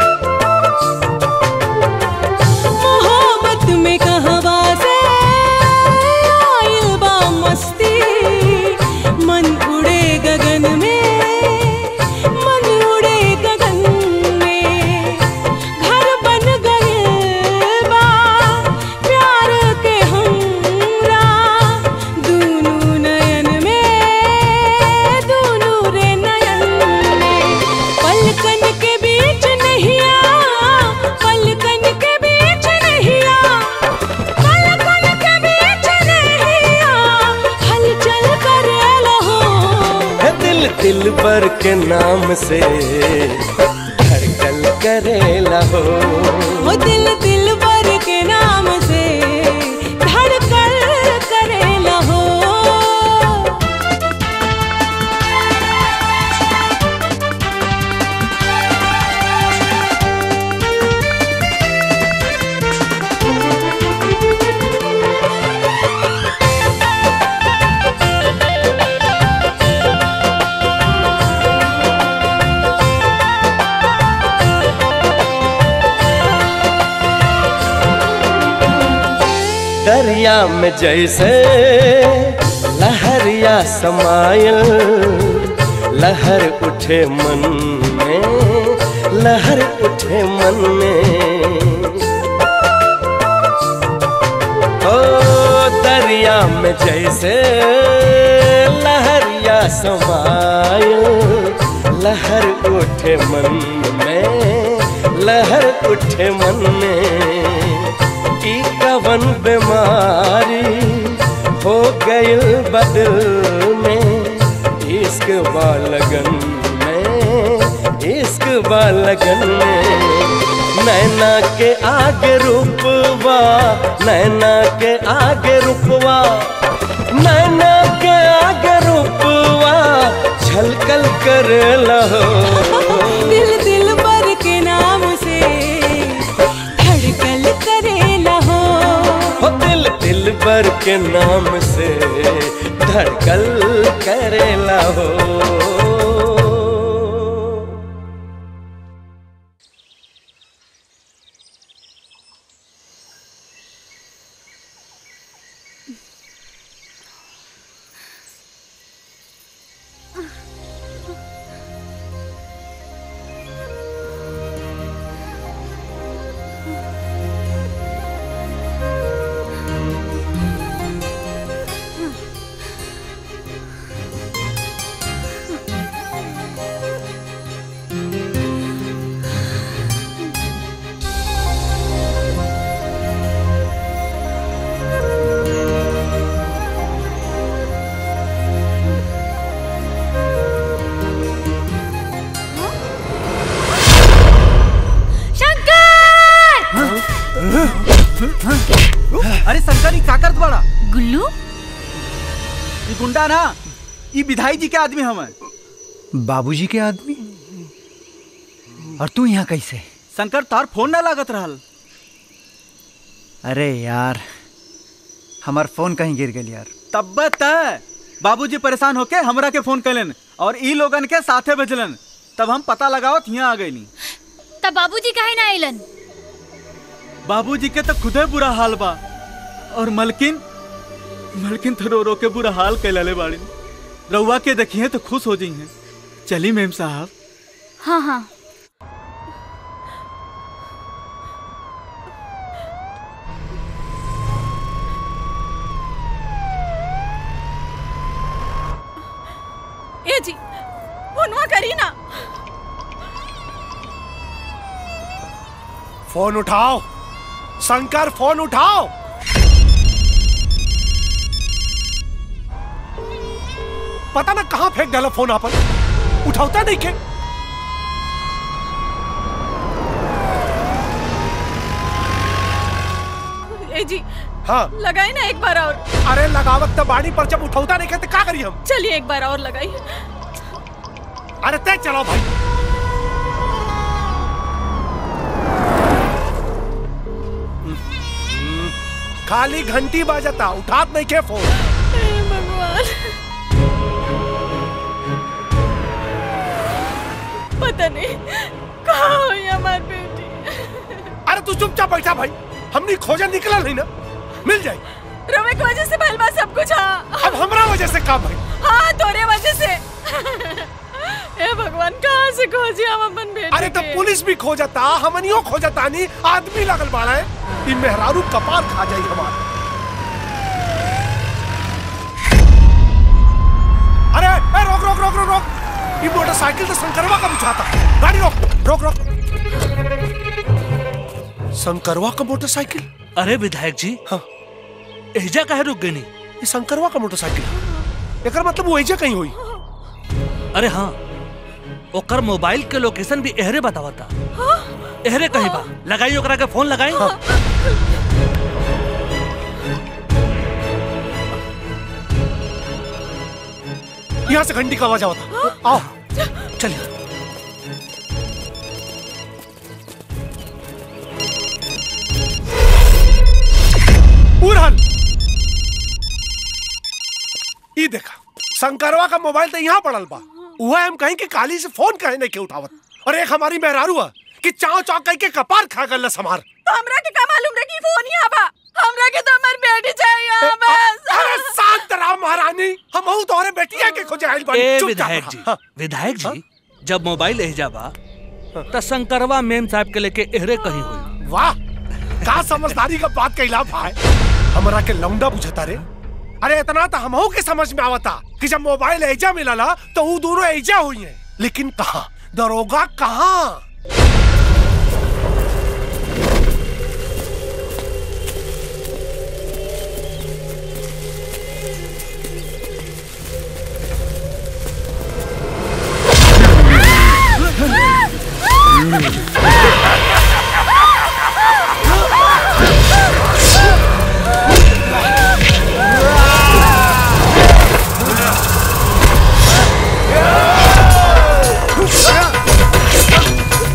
मोहब्बत में कहवा से आइल बा मस्ती मन उड़े गगन में मन उड़े गगन में घर बन गए बा प्यार के हमरा दूनू नयन में दूनू रे नयन में पलकन के बीच नहीं आ पलकन के बीच नहीं आ पलकन के बीच नहीं आ हलचल करेला हो है दिल दिल बर के नाम से धड़कल करेला हो वो दिल दिल भर के नाम से धड़कन करेला हो दरिया में जैसे लहरिया समायल लहर उठे मन में लहर उठे मन में ओ दरिया में जैसे लहरिया समायल लहर उठे मन में लहर उठे मन में ई कवन बीमारी हो गइल बदल में इश्क बालगन में इश्क बालगन में नैना के आगे रूपवा नैना के आगे रूपवा नैना के आगे रूपवा छलकल कर लहो दिल दिल भर के नाम से धड़कन भर के नाम से धड़कल करेला हो अरे शंकर ई का करत बड़ा गुल्लू ई गुंडा ना ई विधाई जी के आदमी हमें बाबूजी के आदमी और तू यहाँ कैसे शंकर तार फोन ना लागत रहल अरे यार हमार फोन कहीं गिर गई यार तब तय बाबूजी परेशान होके हमरा के फोन कैलन और ई लोगन के साथे भेजलन तब हम पता लगावत यहाँ आ गईनी तब बाबूजी काहे ना आइलन बाबूजी के तो खुदे बुरा हाल बा और मलकिन मलकिन तो रो रो के बुरा हाल कैलले बाड़ी रउआ के देखिए तो खुश हो जाइए चली मेम साहब हाँ हाँ ए जी फोनवा करी ना फोन उठाओ शंकर फोन उठाओ पता ना कहाँ फेंक डाला फोन आपन उठाता नहीं के ए जी हाँ लगाई ना एक बार और अरे लगावत तो बाड़ी पर जब उठौता नहीं के तो का करी हम चलिए एक बार और लगाई अरे तय चलो भाई खाली घंटी बाजता उठात नहीं के फोन भगवान पता नहीं कहाँ हुई हमारी बेटी अरे तू चुपचाप बैठा भाई हमने खोजा निकला नहीं ना मिल जाए रवे की वजह से भलवा सब कुछ हाँ अब हमरा वजह से काम भाई हाँ तोरे वजह से ए भगवान कहाँ से खोजी हम अपन बेटी अरे तो के? पुलिस भी खोजता हमनियो खोजता नहीं आदमी लगल बाड़ा है ई मेहरारू कपार खा जाई हमार अरे ए, रोक रोक रोक रोक रोक ये मोटरसाइकिल तो शंकरवा का बुझाता गाड़ी रोक रोक रोक शंकरवा का मोटरसाइकिल अरे विधायक जी हाँ एजा काहे रुक गई ये शंकरवा का मोटरसाइकिल एकर मतलब वो एजा कहीं हुई अरे हाँ ओकर मोबाइल के लोकेशन भी एहरे बतावता एहरे कहीं बा लगाई ओकरा के फोन लगाई यहाँ से घंटी का आवाज आवता आओ चलिए उड़हल ई देखा शंकरवा का मोबाइल तो यहाँ पड़ल बा वह हम कहीं कि काली से फोन कहे नहीं के उठावत और एक हमारी मेहरारू है कि चाव चाव कहीं के कपार खा गल हमार तो हमरा के का मालूम रे कि फोन यहाँ बा हमरा के तो हमारी बेटी चाहिए बस अरे शांत रहो महारानी हम हूँ तोहरे बेटिया के खोजे आइल बानी ए चुपचाप विधायक रहा। जी हाँ। विधायक जी जब मोबाइल एहजा बा त शंकरवा मेम साहब के लेके एहरे कहीं हुई वाह का समझदारी का बात कैला भाई हमरा के लौंडा बुझता रे अरे इतना तो हमहू के समझ में आवता कि जब मोबाइल ऐजा मिलला तो वो दोनों ऐजा हुई हैं लेकिन कहा दरोगा कहाँ Yeah.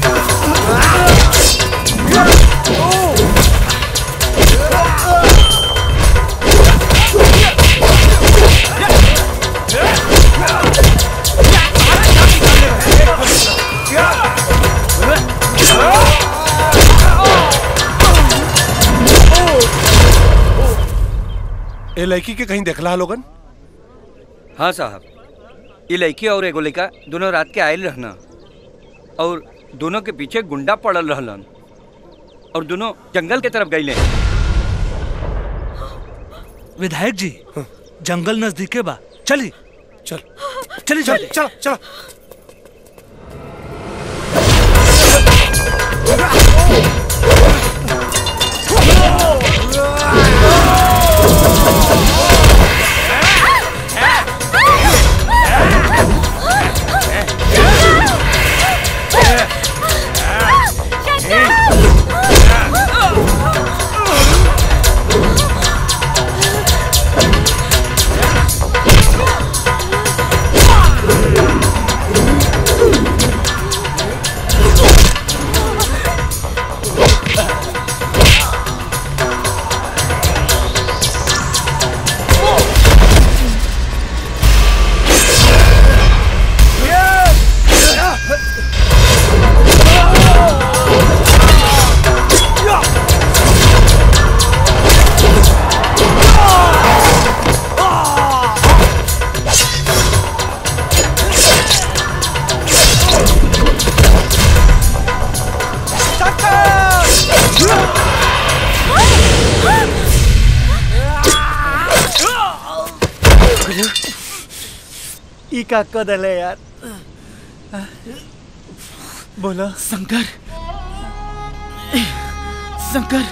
ए लड़की के कहीं देखला लोगन हाँ साहब ये लड़की और एगो लड़का दोनों रात के आयल रहना और दोनों के पीछे गुंडा पड़ल रहलन और दोनों जंगल के तरफ गईले विधायक जी जंगल नजदीके बा चली चल चली चल चल चल ई का कदल है यार बोलो शंकर शंकर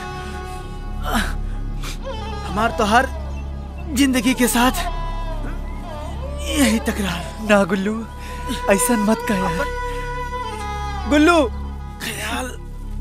हमार तो हर जिंदगी के साथ यही तकरार ना गुल्लू ऐसा मत कह यार गुल्लू ख्याल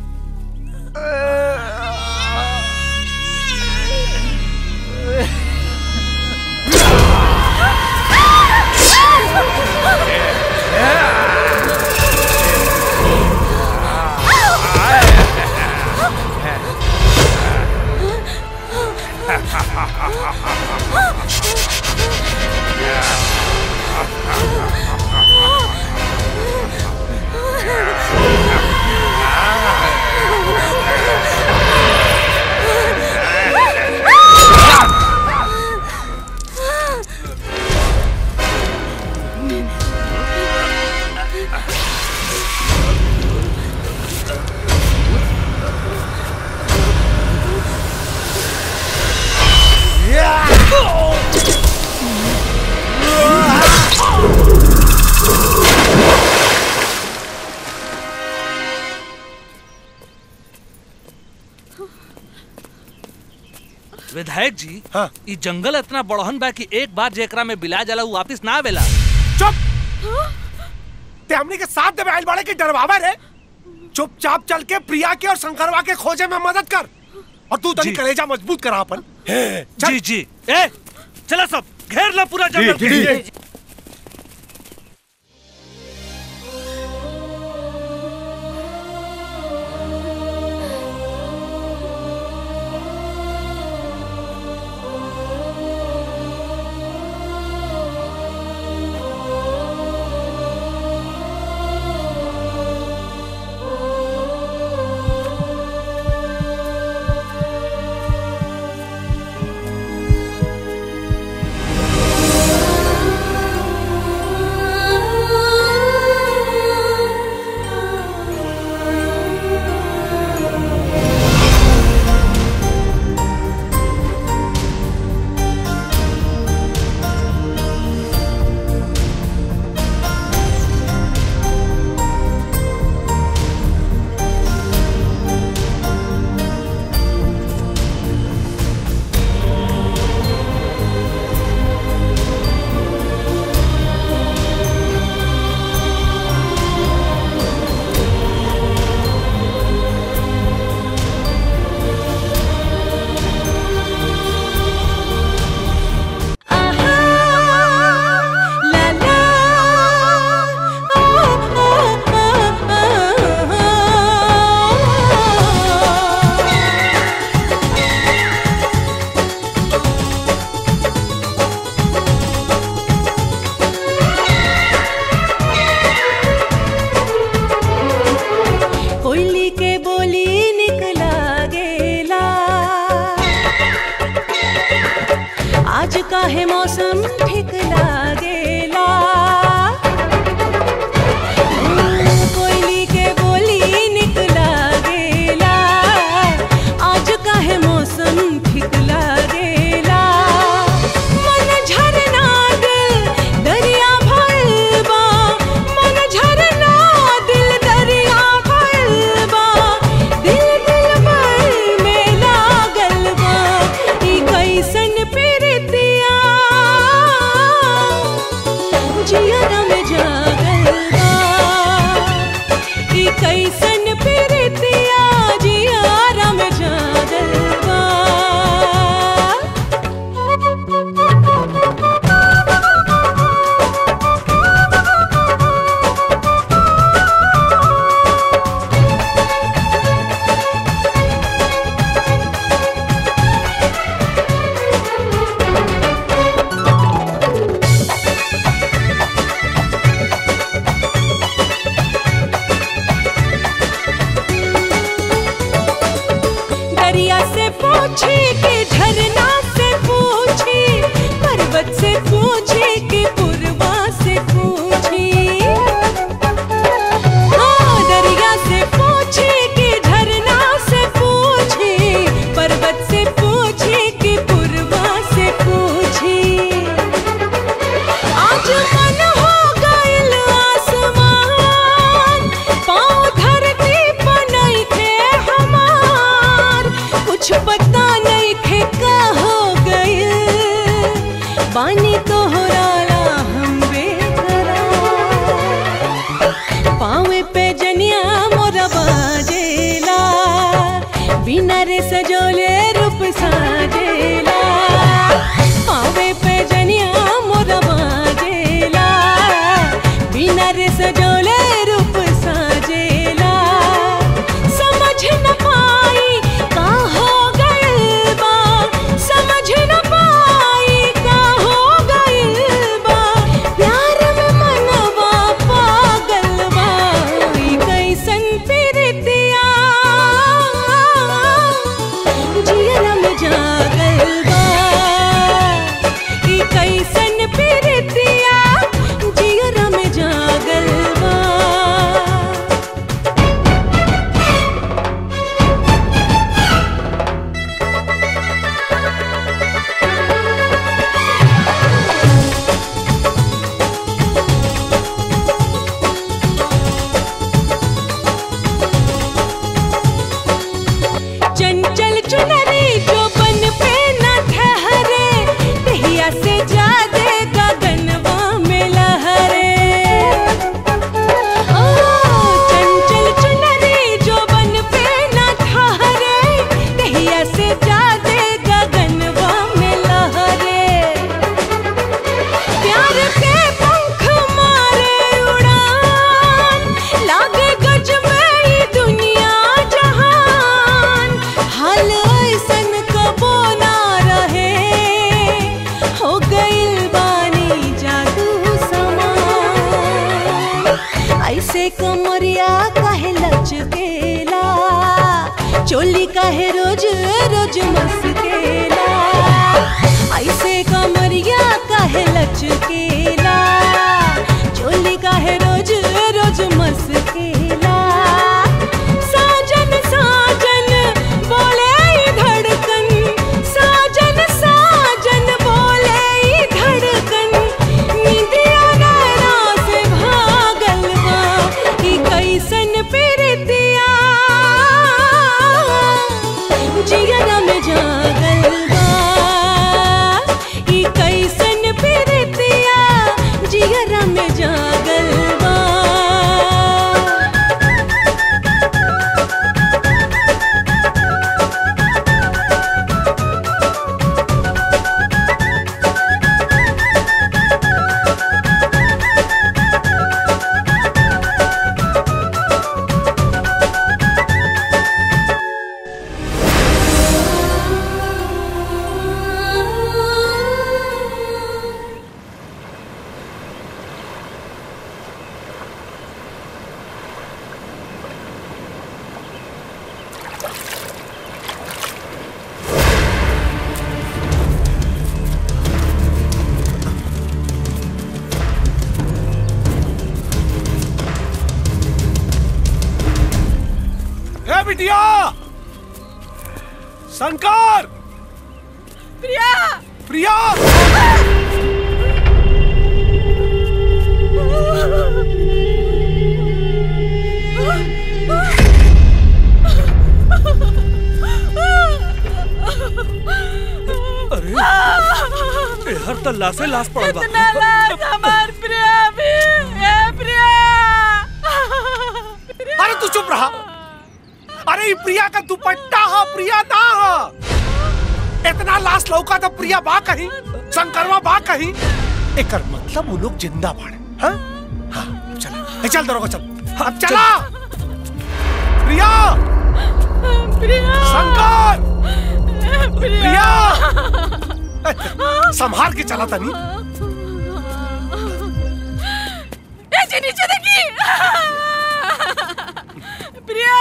विधायक जी हाँ? ई जंगल इतना बड़हन बा कि एक बार जेकरा में बिला जाला उ वापिस ना आवेला ते हमने के साथ दे आइल बाड़े के डरवावे रे चुपचाप चल के प्रिया के और शंकरवा के खोजे में मदद कर और तू तनी जी। कलेजा मजबूत करा अपन जी जी ए चला सब घेर ला पूरा जंगल जी, जी, जी। Thank काहे मौसम ठीक लागेला कोयली के बोली निक लागेला आज काहे मौसम ठीक लागेला मन झरना दिल दरिया भइल बा मन झरना दिल दरिया भइल बा दिल दिल भर में लागल बा ई कैसन प्रीतिया जियरा में जागल बा ई कैसन प्रीतिया जियरा में जागल बा दरिया से पूछे कि झरना से पूछे पर्वत से पूछे कि पूर्वा से पूछे हाँ दरिया से पूछे कि झरना से पूछे पर्वत से पूछे कि पूर्वा से पूछे आज मन हो गइल आसमान पाँव धरती पर नइखे हमार कुछ पता नइखे का हो गइल बानी तोहरा ला हम बेकरार पाँवे पे जनिया मोरा बाजेला बिना रे सजोले रूप साजेला पाँवे पे जनिया मोरा बाजेला बिना रे सजोले रूप साजेला समझ न पाई का हो गइल बा समझ न पाई का हो गइल बा प्यार में मनवा पागल बा ई कैसन प्रीतिया जियरा में जागल बा ई कैसन प्रीतिया जियरा में जागल बा चंचल चुनरी जो बन पे न ठहरे तहिया से जादे गगनवा में लहरे ओ चंचल चुनरी जो बन पे न ठहरे तहिया से जादे गगनवा में लहरे प्यार के पंख मारे उड़ान लागे गज में ई दुनिया जहान हाल ऐसन कबो ना रहे हो गइल बानी जादू समान ऐसे कमरिया काहे लचकेला चोली काहे रोज रोज मस्केला ऐसे कमरिया काहे लचकेला चोली काहे रोज रोज मस्केला साजन साजन बोले ई धड़कन साजन साजन बोले ई धड़कन निंदिया नैना से भागल बा ई कैसन प्रीतिया जियरा में जाग विद्या शंकर प्रिया प्रिया अरे ए, हर त लाशे लाश पड़ल बा इतना लाश हमार प्रिया भी ए प्रिया अरे तू चुप रहा अरे ये प्रिया का दुपट्टा हा प्रिया ना हा इतना लाश लौका तो प्रिया बा कहीं शंकरवा बा कहीं एकर मतलब वो लोग जिंदा बाड़े हाँ हाँ चल ए, चल दरोगा चल अब चला प्रिया प्रिया शंकर प्रिया ए, संभाल के चला तनी ए जी नीचे देखी प्रिया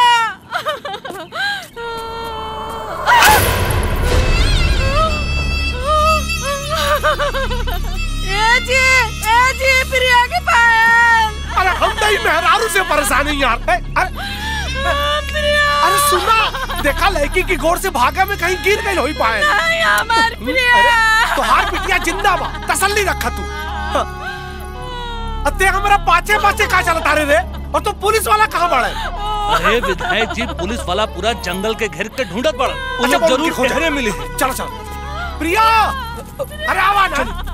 ए जी ए जी प्रिया के पायल अरे हम नहीं मेहरारू से परेशानी यार ए, अरे अरे सुना देखा लड़की की गोर से भागा में कहीं गिर गई होई पाए नहीं हमार प्रिया अरे तो हार पिटिया जिंदा बा तसल्ली रखा तू हाँ। अते हमारा पाचे पाचे का चलता रे रे और तू पुलिस वाला कहाँ बड़ा है अरे विधायक जी पुलिस वाला पूरा जंगल के घेर के ढूंढत पड़ा वो अच्छा, लोग वो जरूर उनकी खोज है। गहरे मिले चलो चलो प्रिया अरे आवा ना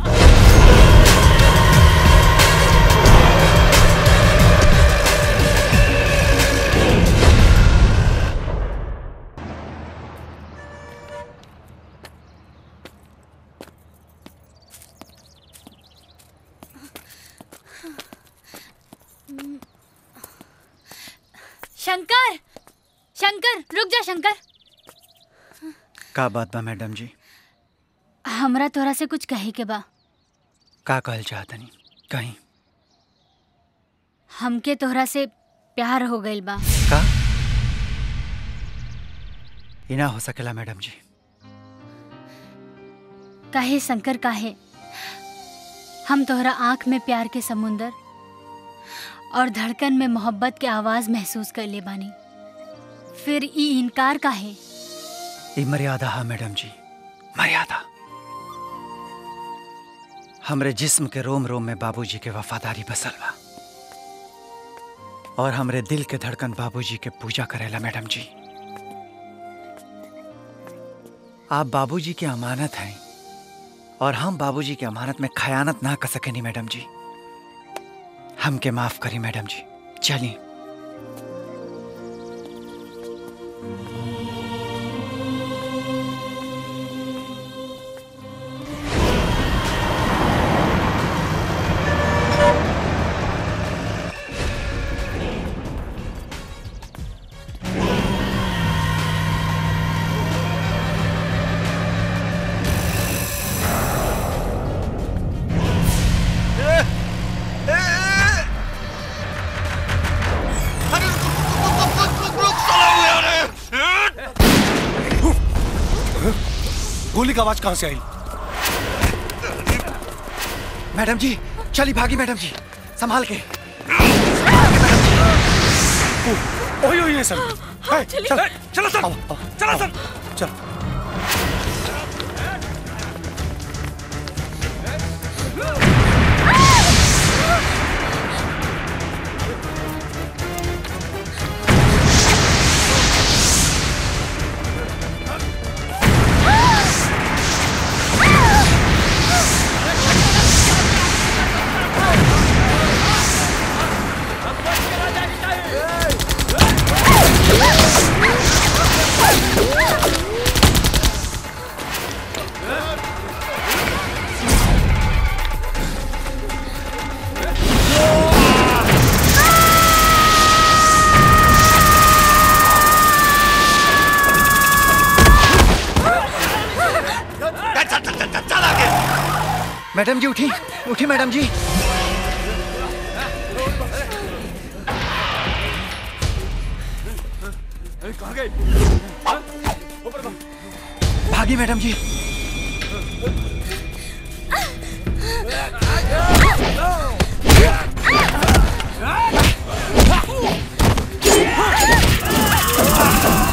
शंकर शंकर रुक जा शंकर का बात बा मैडम जी हमरा तोरा से कुछ कहे के बा का कहल चाहतनी कहीं हमके तोहरा से प्यार हो गइल बा का ई ना हो सकेला मैडम जी काहे शंकर काहे हम तोहरा आंख में प्यार के समुंदर और धड़कन में मोहब्बत के आवाज महसूस कर ले बानी फिर ई इनकार काहे ई मर्यादा है मैडम जी मर्यादा हमरे जिस्म के रोम रोम में बाबूजी के वफादारी बसल बा और हमरे दिल के धड़कन बाबूजी के पूजा करेला मैडम जी आप बाबूजी की अमानत हैं और हम बाबूजी की अमानत में खयानत ना कर सकेनी मैडम जी हमके माफ करी मैडम जी चलिए गोली की आवाज कहाँ से आई मैडम जी चली भागी मैडम जी संभाल के ओए ओए ये सब है, चलिए। चल चलो सर चलो सर चल मैडम जी उठी उठी मैडम जी कहाँ गए भागी मैडम जी Ah!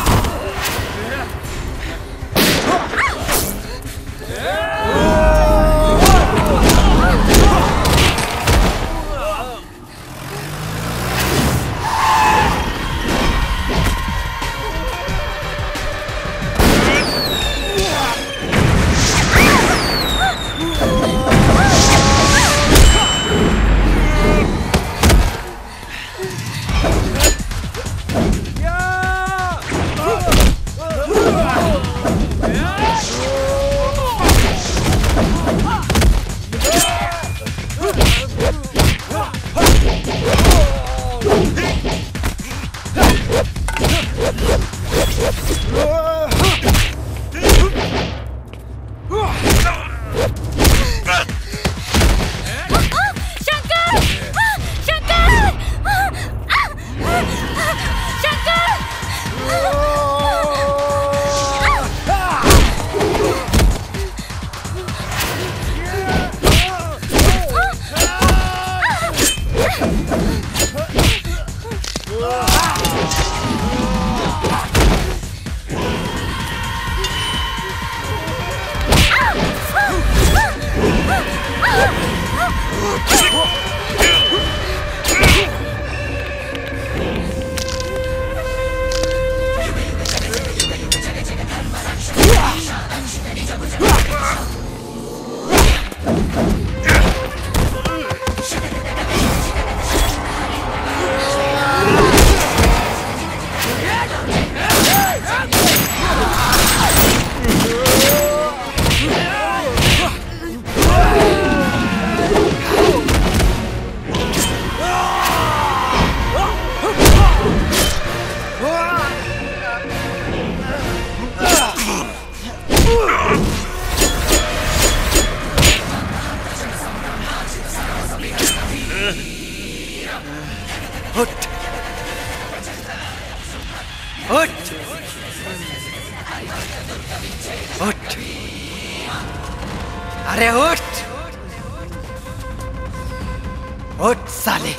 शंकर शंकर उठ उठ उठ अरे उठ उठ साले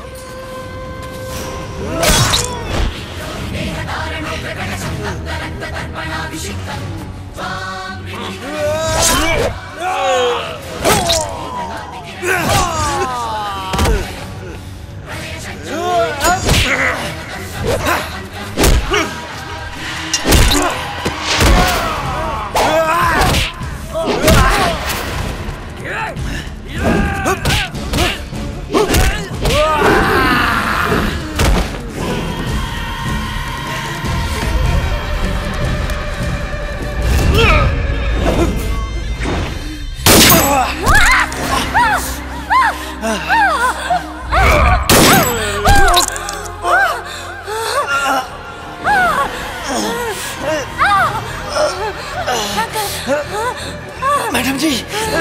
मैडम जी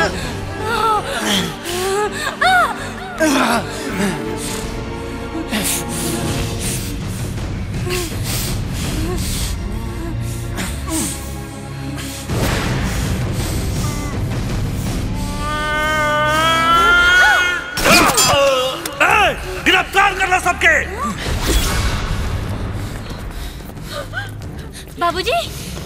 गिरफ्तार करना सबके बाबूजी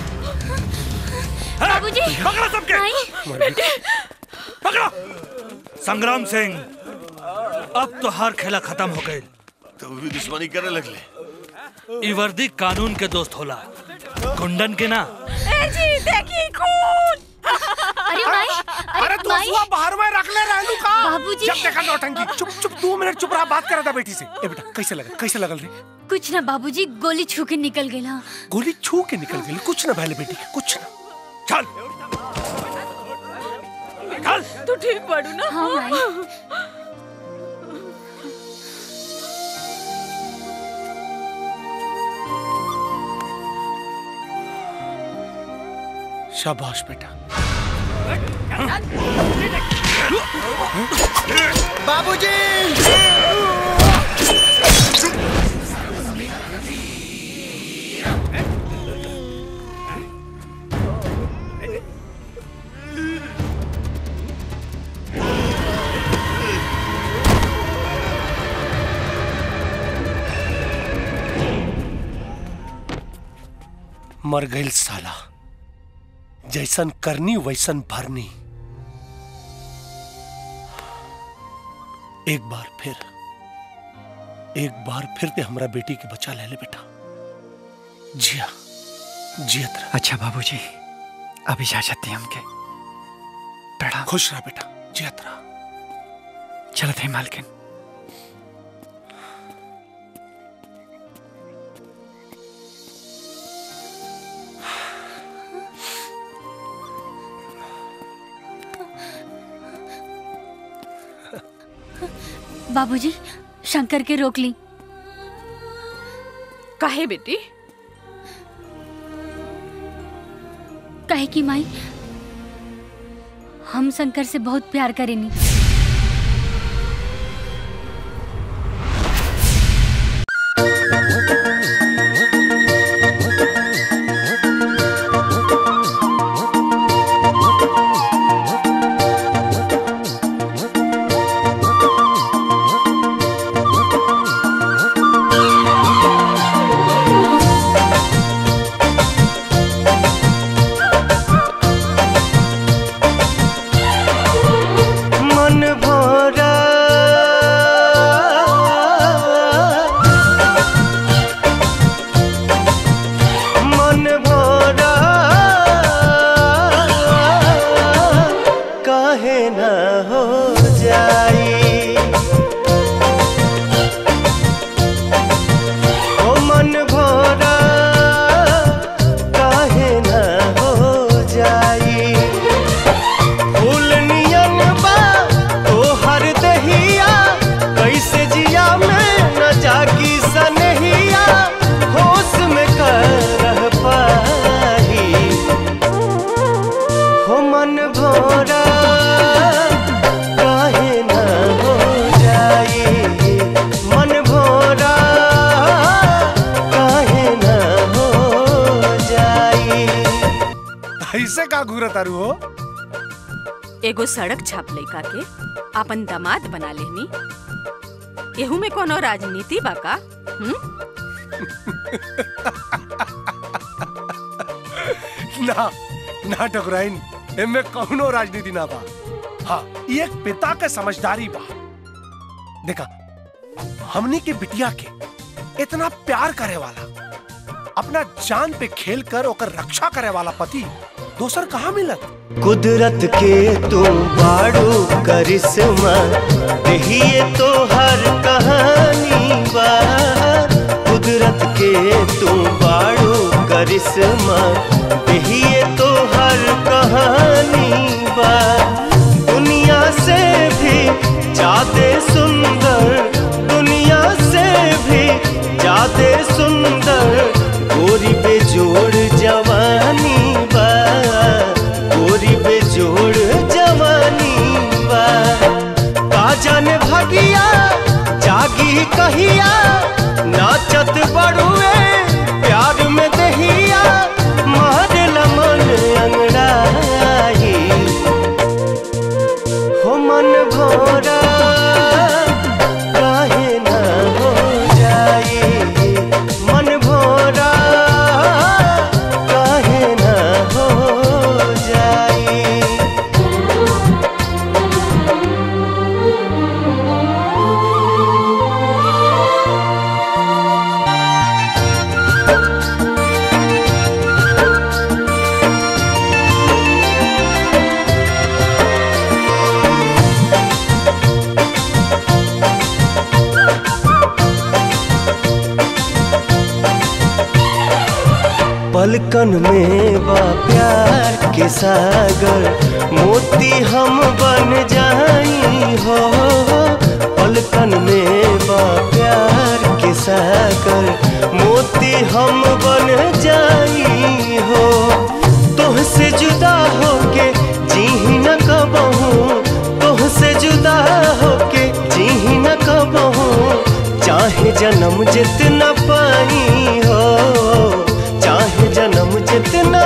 बाबूजी पकड़ो सबके बेटे पकड़ो संग्राम सिंह अब तो हर खेला खत्म हो गई तो भी दुश्मनी करे लगले ई वर्दी कानून के दोस्त होला गुंडन के ना ए जी देखी खून अरे माई अरे तू हुआ बाहर में रख ले रहलू का बाबूजी। जब देखा नौटंकी चुप चुप दो मिनट चुप रहा बात करा था बेटी से ए बेटा कैसे लगा कैसे लगल रे कुछ ना बाबूजी गोली छू के निकल गया गोली छू के निकल गई कुछ ना भले बेटी के कुछ ना चल चल तू ठीक पड़ू ना हाँ माई शाबाश बेटा बाबूजी मर गई साला जैसन करनी वैसन भरनी एक बार फिर एक बार फिर ते हमरा बेटी के बचा ले ले बेटा जिया जियत रह अच्छा बाबूजी अब इजाजत दी हमके प्रणाम खुश रह बेटा जियत रह चलत है मालकिन बाबूजी शंकर के रोक ली काहे बेटी कहे कि माई हम शंकर से बहुत प्यार करेनी मन भरा मन भरा काहे न हो जाई ओ मन भरा काहे न हो जाई फूल नियन बा तोहर दहिया कैसे जिया में न जागी सनहिया होश में कर रह पाही हो मन भोरा काहे न हो जाई मन भोरा काहे न हो जाई ऐसे का घूरत तारू हो एगो सड़क छाप लइका के अपन दामाद बना लेनी एहू में कोनो राजनीति बा का हम्म? ना ना टकराइन एमे कौनो राजनीति ना बा हाँ ये एक पिता के समझदारी बा देखा हमनी के बिटिया के इतना प्यार करे वाला अपना जान पे खेल कर ओकर रक्षा करे वाला पति दोसर कहाँ मिलत कुदरत के तुम बाड़ू करिश्मा यही तो हर कहानी बा कुदरत के तुम बाड़ू करिश्मा यही तो हर कहानी बा दुनिया से भी ज्यादा सुंदर दुनिया से भी ज्यादा सुंदर गोरी बेजोड़ जवानी बा गोरी बेजोड़ जवानी बा का जाने भगिया जागी कहिया नाचत बड़ुए प्यार में दहिया मारल मन अंगड़ाई हो मन भोरा काहे न हो जाई मन भोरा काहे न हो जाई पलकन में बा प्यार के सागर मोती हम बन जाई हो पलकन में बा प्यार के सागर मोती हम बन जाई हो तोहसे जुदा होके जी न कबहू तोहसे जुदा होके जी न कबहू चाहे जन्म जितना पाई हो चाहे जन्म जितना